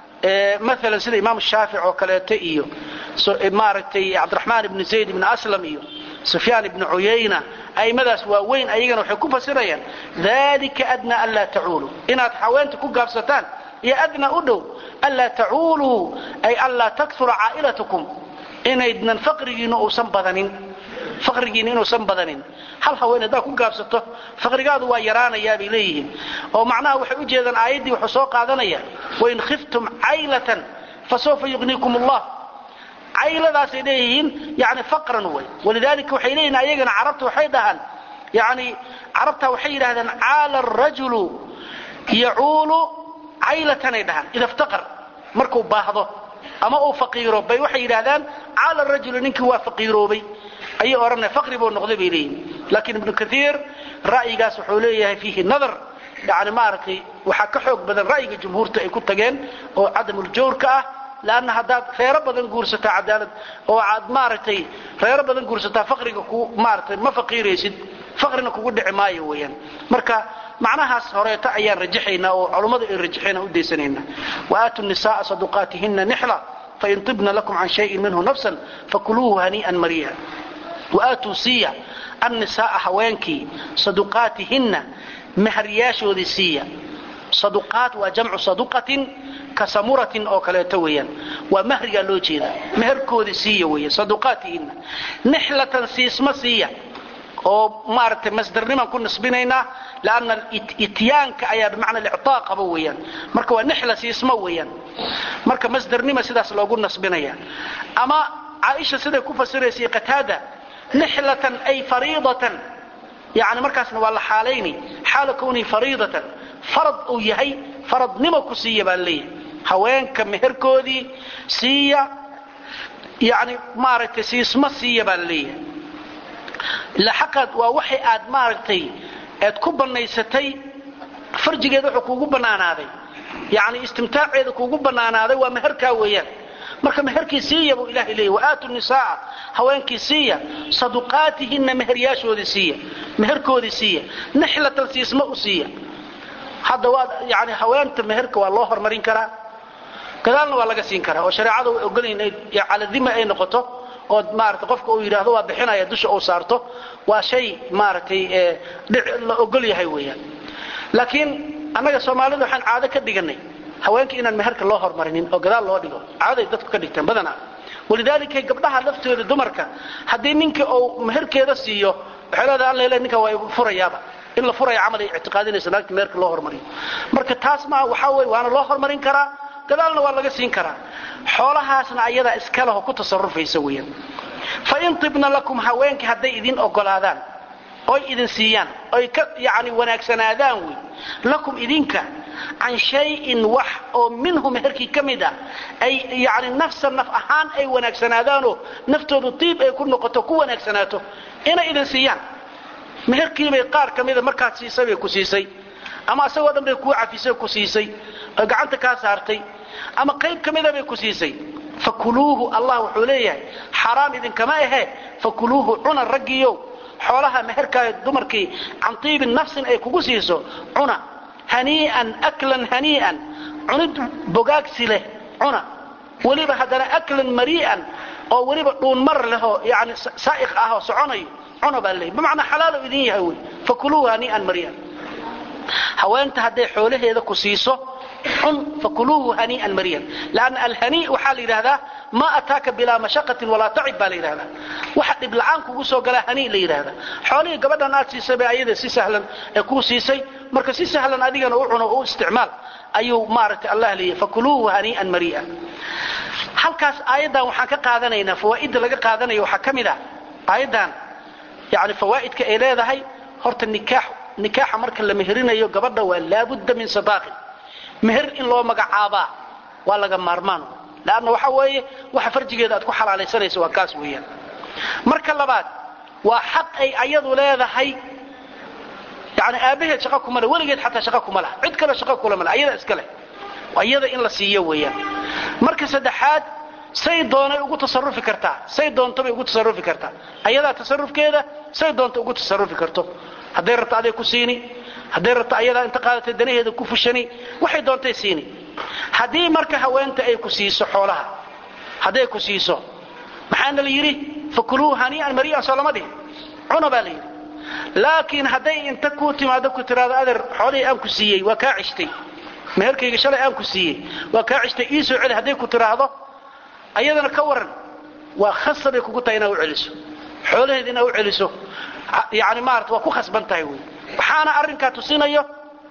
maalan sida imaam shaafic oo kaleeto iyo maaragtay cabdiraxmaan ibni zayd ibni aslam iyo sufyaan ibni cuyayna a'immadaas waaweyn ayagana waxay ku fasirayaan dalika adnaa anlaa tacuulu inaad haweenta ku gaabsataan iyo adnaa u dhow anlaa tacuuluu ay anlaa takura caa'ilatukum inaydnan faqrigiinna uusan badanin faqrigiinna inuusan badanin hal haween haddaad ku gaabsato faqrigaadu waa yaraanayaa bay leeyihiin oo macnaha waxay u jeedaan aayaddii wuxuu soo qaadanaya wain khiftum caylatan fasawfa yugniikum allah cayladaasay leeyihiin yani faqran way walidaalika waxay leeyihin ayagana carabta waxay dhahaan yani carabta waxay yidhahdaan caala arajulu yacuulu caylatanay dhahaan ida ftaqar markuu baahdo ama uu faqiiro bay waxay yidhahdaan caala rajulu ninkii waa faqiiroobay ayay odhanaya faqri buu noqday bay leeyihin laakiin ibnu kaiir ra'yigaas wuxuu leeyahay fiihi nadar yani maaragtay waxaa ka xoog badan ra'yiga jumhuurta ay ku tageen oo cadamuljawrka ah lanna haddaad reero badan guursataa cadaalad oo aad maaragtay reero badan guursataa faqriga ku maaratay ma faqiiraysid faqrina kugu dhici maayo weeyaan marka macnahaas horeeto ayaan rajaxaynaa oo culummadu ay rajaxeen u daysanaynaa waaatu nisaaa saduqaatihina nixla fain tibna lakum can shayin minhu nafsan fakuluuhu hanii'an mariya waatuu siiya annisaaa haweenkii saduqaatihinna maharyaashoodii siiya saduqaat waa jamcu saduqatin ka samuratin oo kaleeto weeyaan waa mahrigaa loo jeedaa meherkoodii siiya weeya saduqaatihinna nixlatan siisma siiya oo maaragtay masdarnimaan ku nisbinaynaa lanna ityaanka ayaa bimacna lictaa qaba weeyaan marka waa nixla siisma weeyaan marka masdarnima sidaas loogu nasbinaya ama caaisha siday ku fasiraysay qataada nixlatan ay fariidatan yani markaasna waa la xaalayni xaala kwnii fariidatan farad uu yahay faradnimo ku siiya baa leeyahay haweenka meherkoodii siiya yani maaragtay siisma siiya baa leeyahay laxaqad waa waxay aad maaragtay aad ku bannaysatay farjigeeda wuxuu kuugu bannaanaaday yani istimtaaceeda kuugu bannaanaaday waa meherkaa weeyaan marka meherkii siiya buu ilahay leeyay waaatu nisaaa haweenkii siiya saduqaatihinna meheryaashoodii siiya meherkoodii siiya nixlatan siisma u siiya hadda waa yani haweenta meherka waa loo hormarin karaa gadaalna waa laga siin karaa oo shareecada way ogolayn caladima ay noqoto oo maarata qofka uu yidhaahdo waa bixinaya dusha uu saarto waa shay maaragtay la ogol yahay weeyaan laakiin annaga soomaalida waxaan caado ka dhiganay haweenka inaan meherka loo hormarinin oo gadaal loo dhigo caaday dadku ka dhigteen badanaa walidaalika gabdhaha laftooda dumarka haddii ninka uu meherkeeda siiyo waxay leedahay alla ninka waa furayaaba in la furaya camal ay ictiqaadinaysa naagta meherka loo hormariyo marka taas maaha waxaa weye waana loo hormarin karaa gadaalna waa laga siin karaa xoolahaasna ayadaa iskaleho ku tasarufaysa weeyaan fain tibna lakum haweenkii hadday idin ogolaadaan oy idin siiyaan oy ka yani wanaagsanaadaan wey lakum idinka can shayin wax oo minhu meherkii ka mid ah ay yani nafsan naf ahaan ay wanaagsanaadaanoo naftoodu tiib ay ku noqoto ku wanaagsanaato inay idin siiyaan meherkiibay qaar ka mida markaad siisay bay ku siisay ama isagoo dhan bay kuu cafisay ku siisay oo gacanta kaa saartay ama qayb ka mida bay ku siisay fakuluuhu allah wuxuu leeyahay xaraam idinkama ahe fakuluuhu cuna raggiiyow xoolaha meherkaa dumarkii can tiibin nafsin ay kugu siiso cuna hanii'an aklan hanii'an cunid bogaagsi leh cuna weliba haddana aklan marii'an oo weliba dhuunmar lehoo yani saa'iq ah oo soconayo cuna baa leeyahy bimacnaa xalaalo idin yahay wey fakuluuhu hanii'an marii'an haweenta hadday xoolaheeda ku siiso cun fakuluuhu hanii'an mariyan lanna alhanii waxaa la yidhahdaa maa ataaka bilaa mashaqatin walaa tacib baa la yidhahdaa waxa dhib la'aan kugu soo galaa hanii la yidhahdaa xoolihii gabadhan aad siisay bay ayada si sahlan ee kuu siisay marka si sahlan adigana u cuno u isticmaal ayuu maaragtay allah leeyahy fakuluuhu hanii'an mariya halkaas aayaddan waxaan ka qaadanaynaa fawaa'idda laga qaadanayo waxaa ka mid ah aayaddan yani fawaa'idka ay leedahay horta nikaax nikaaxa marka la meherinayo gabadha waa laabudda min sadaaqin meher in loo magacaabaa waa laga maarmaan lanna waxa weeye waxa farjigeeda aad ku xalaalaysanaysa waa kaas weeyaan marka labaad waa xaq ay ayadu leedahay yani aabbaheed shaqa kuma leh weligeed xataa shaqa kuma laha cid kale shaqa kulama leh ayada iska leh ayada in la siiyo weeyaan marka saddexaad say doonay ugu tasarufi kartaa say doontobay ugu tasarufi kartaa ayadaa tasarufkeeda say doonta ugu tasarufi karto hadday rabto aday ku siini hadday rabto ayadaa inta qaadatay danaheeda ku fushani waxay doontay siini haddii marka haweenta ay ku siiso xoolaha hadday ku siiso maxaana la yidhi fakuluu hanii'an marii'an soo lama dhihin cuna baa la yidhi laakiin hadday inta kuu timaado ku tiraado adeer xoolihii aan ku siiyey waa kaa cishtay meherkayga shalay aan ku siiyey waa kaa cishtay ii soo celi hadday ku tiraahdo ayadana ka waran waa khasab bay kugu tahay inaad u celiso xoolaheeda inaad u celiso yani maarata waa ku khasban tahay wey waxaana arrinkaa tusinayo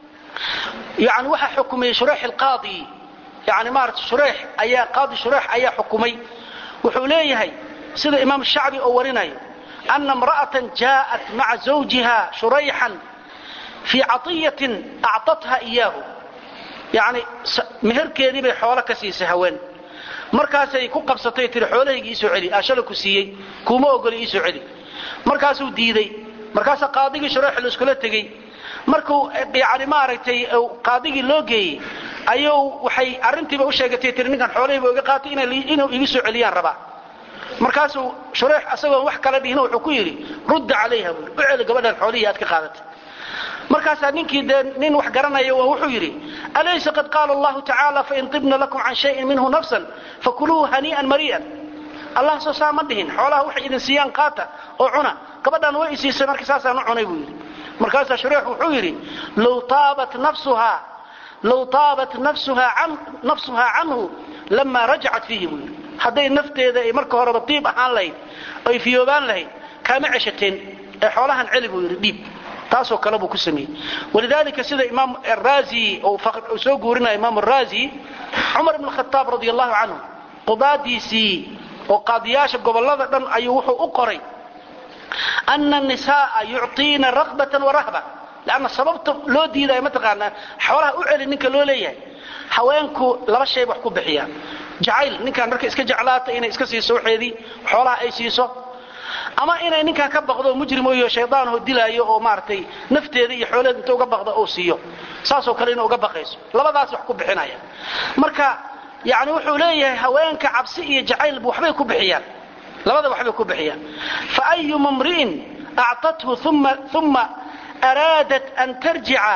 yani waxaa xukumiyey shureex alqaadi yani maarata shureex ayaa qaadi shureex ayaa xukumay wuxuu leeyahay sida imaam shacbi oo warinayo ana imra'atan jaa'at maca zawjiha shurayxan fii catiyatin actatha iyaahu yani meherkeedii bay xoolo ka siisay haween markaasay ku qabsatay tiri xoolahayga iisoo celi aashala ku siiyey kuuma ogoli iisoo celi markaasuu diiday markaasaa qaadigii shureex laiskula tegey markuu yani maaragtay qaadigii loo geeyey ayuu waxay arrintiiba u sheegatay tiri ninkan xoolahayba iga qaatay inuu iga soo celiyaan rabaa markaasuu shureex asagoon wax kala dhihina wuxuu ku yidhi rudda calayha buui u celi gabadhan xoolihii aad ka qaadatay markaasaa ninkii dee nin wax garanaya wuxuu yidhi alaysa qad qaala allahu tacaala fain tibna lakum can shayin minhu nafsan fakuluuhu hanii'an marii'an allah soo saa ma dhihin xoolaha waxay idin siiyaan qaata oo cuna gabadhan way isiisay marka saasaan u cunay buu yidhi markaasaa shureex wuxuu yidhi low taabat nafsuhaa low taabat nafsuhaa canhu lamaa rajacat fiihi buu yidhi hadday nafteeda ay marka horeba diib ahaan lahayd oy fiyoobaan lahayd kaama ceshateen ee xoolahan celi buu yidhi dhiib taasoo kale buu ku sameeyey walidaalika sida imaam araazi uu soo guurinaya imaam araazi cumar ibn khataab radi allahu canhu qudaadiisii oo qaadiyaasha gobollada dhan ayuu wuxuu u qoray ana anisaaa yucطiina rakbatan warahba lanna sababta loo diidaya mataqaanaa xoolaha u celi ninka loo leeyahay haweenku laba shay wax ku bixiyaan jacayl ninkaan marka iska jeclaata inay iska siiso waxeedii xoolaha ay siiso ama inay ninkaan ka baqdo mujrimoyo shaydaanho dilaayo oo maaragtay nafteeda iyo xoolaheeda inta uga baqda uu siiyo saasoo kale inay uga baqayso labadaas wax ku bixinaya marka yani wuxuu leeyahay haweenka cabsi iyo jacaylba waxbay ku bixiyaan labada waxbay ku bixiyaan faayuma mri'in actathu uma araadat an tarjica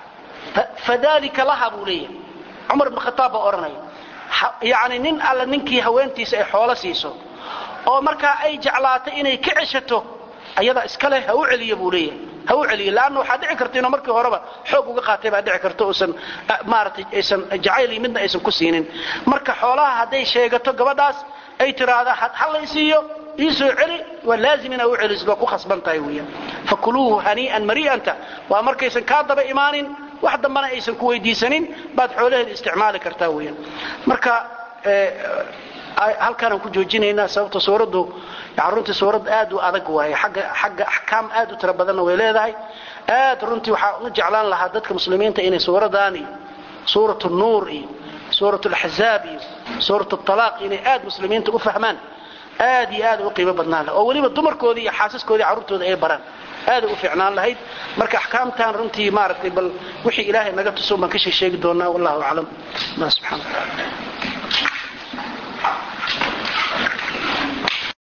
fadalika laha buu leeyahay cumar ibn khataab baa odhanaya yani nin alla ninkii haweentiisa ay xoolo siiso oo markaa ay jeclaato inay ka ceshato ayadaa iskale ha u celiya buu leeyahay ha u celiya laanna waxaa dhici karta inuu markii horeba xoog uga qaatay baa dhici karta uusan maaratay aysan jacayli midna aysan ku siinin marka xoolaha hadday sheegato gabadhaas ay tiraahda ha la isiiyo iisoo celi waa laazim inaa u celisid waa ku khasban tahay weeyaan fakuluuhu hanii'an marii'anta waa markaysan kaa daba imaanin wax dambana aysan ku weydiisanin baad xoolaheeda isticmaali kartaa weeyaan marka halkaanaan ku joojinaynaa sababta suuraddu runtii suurad aad u adag waaye xagga axkaam aad u tiro badanna way leedahay aad runtii waxaa u jeclaan lahaa dadka muslimiinta inay suuradaani suurat nuur iyo suurat laxzaab iyo suurat alaaq inay aad muslimiinta u fahmaan aad iyo aad u qiimo badnaan laha oo weliba dumarkoodii iyo xaasaskoodii carruurtooda ay baraan aaday u fiicnaan lahayd marka axkaamtan runtii maaragtay bal wixii ilaahay naga tuso baan ka sheeg sheegi doonaa wallahu aclam allah subxana wataala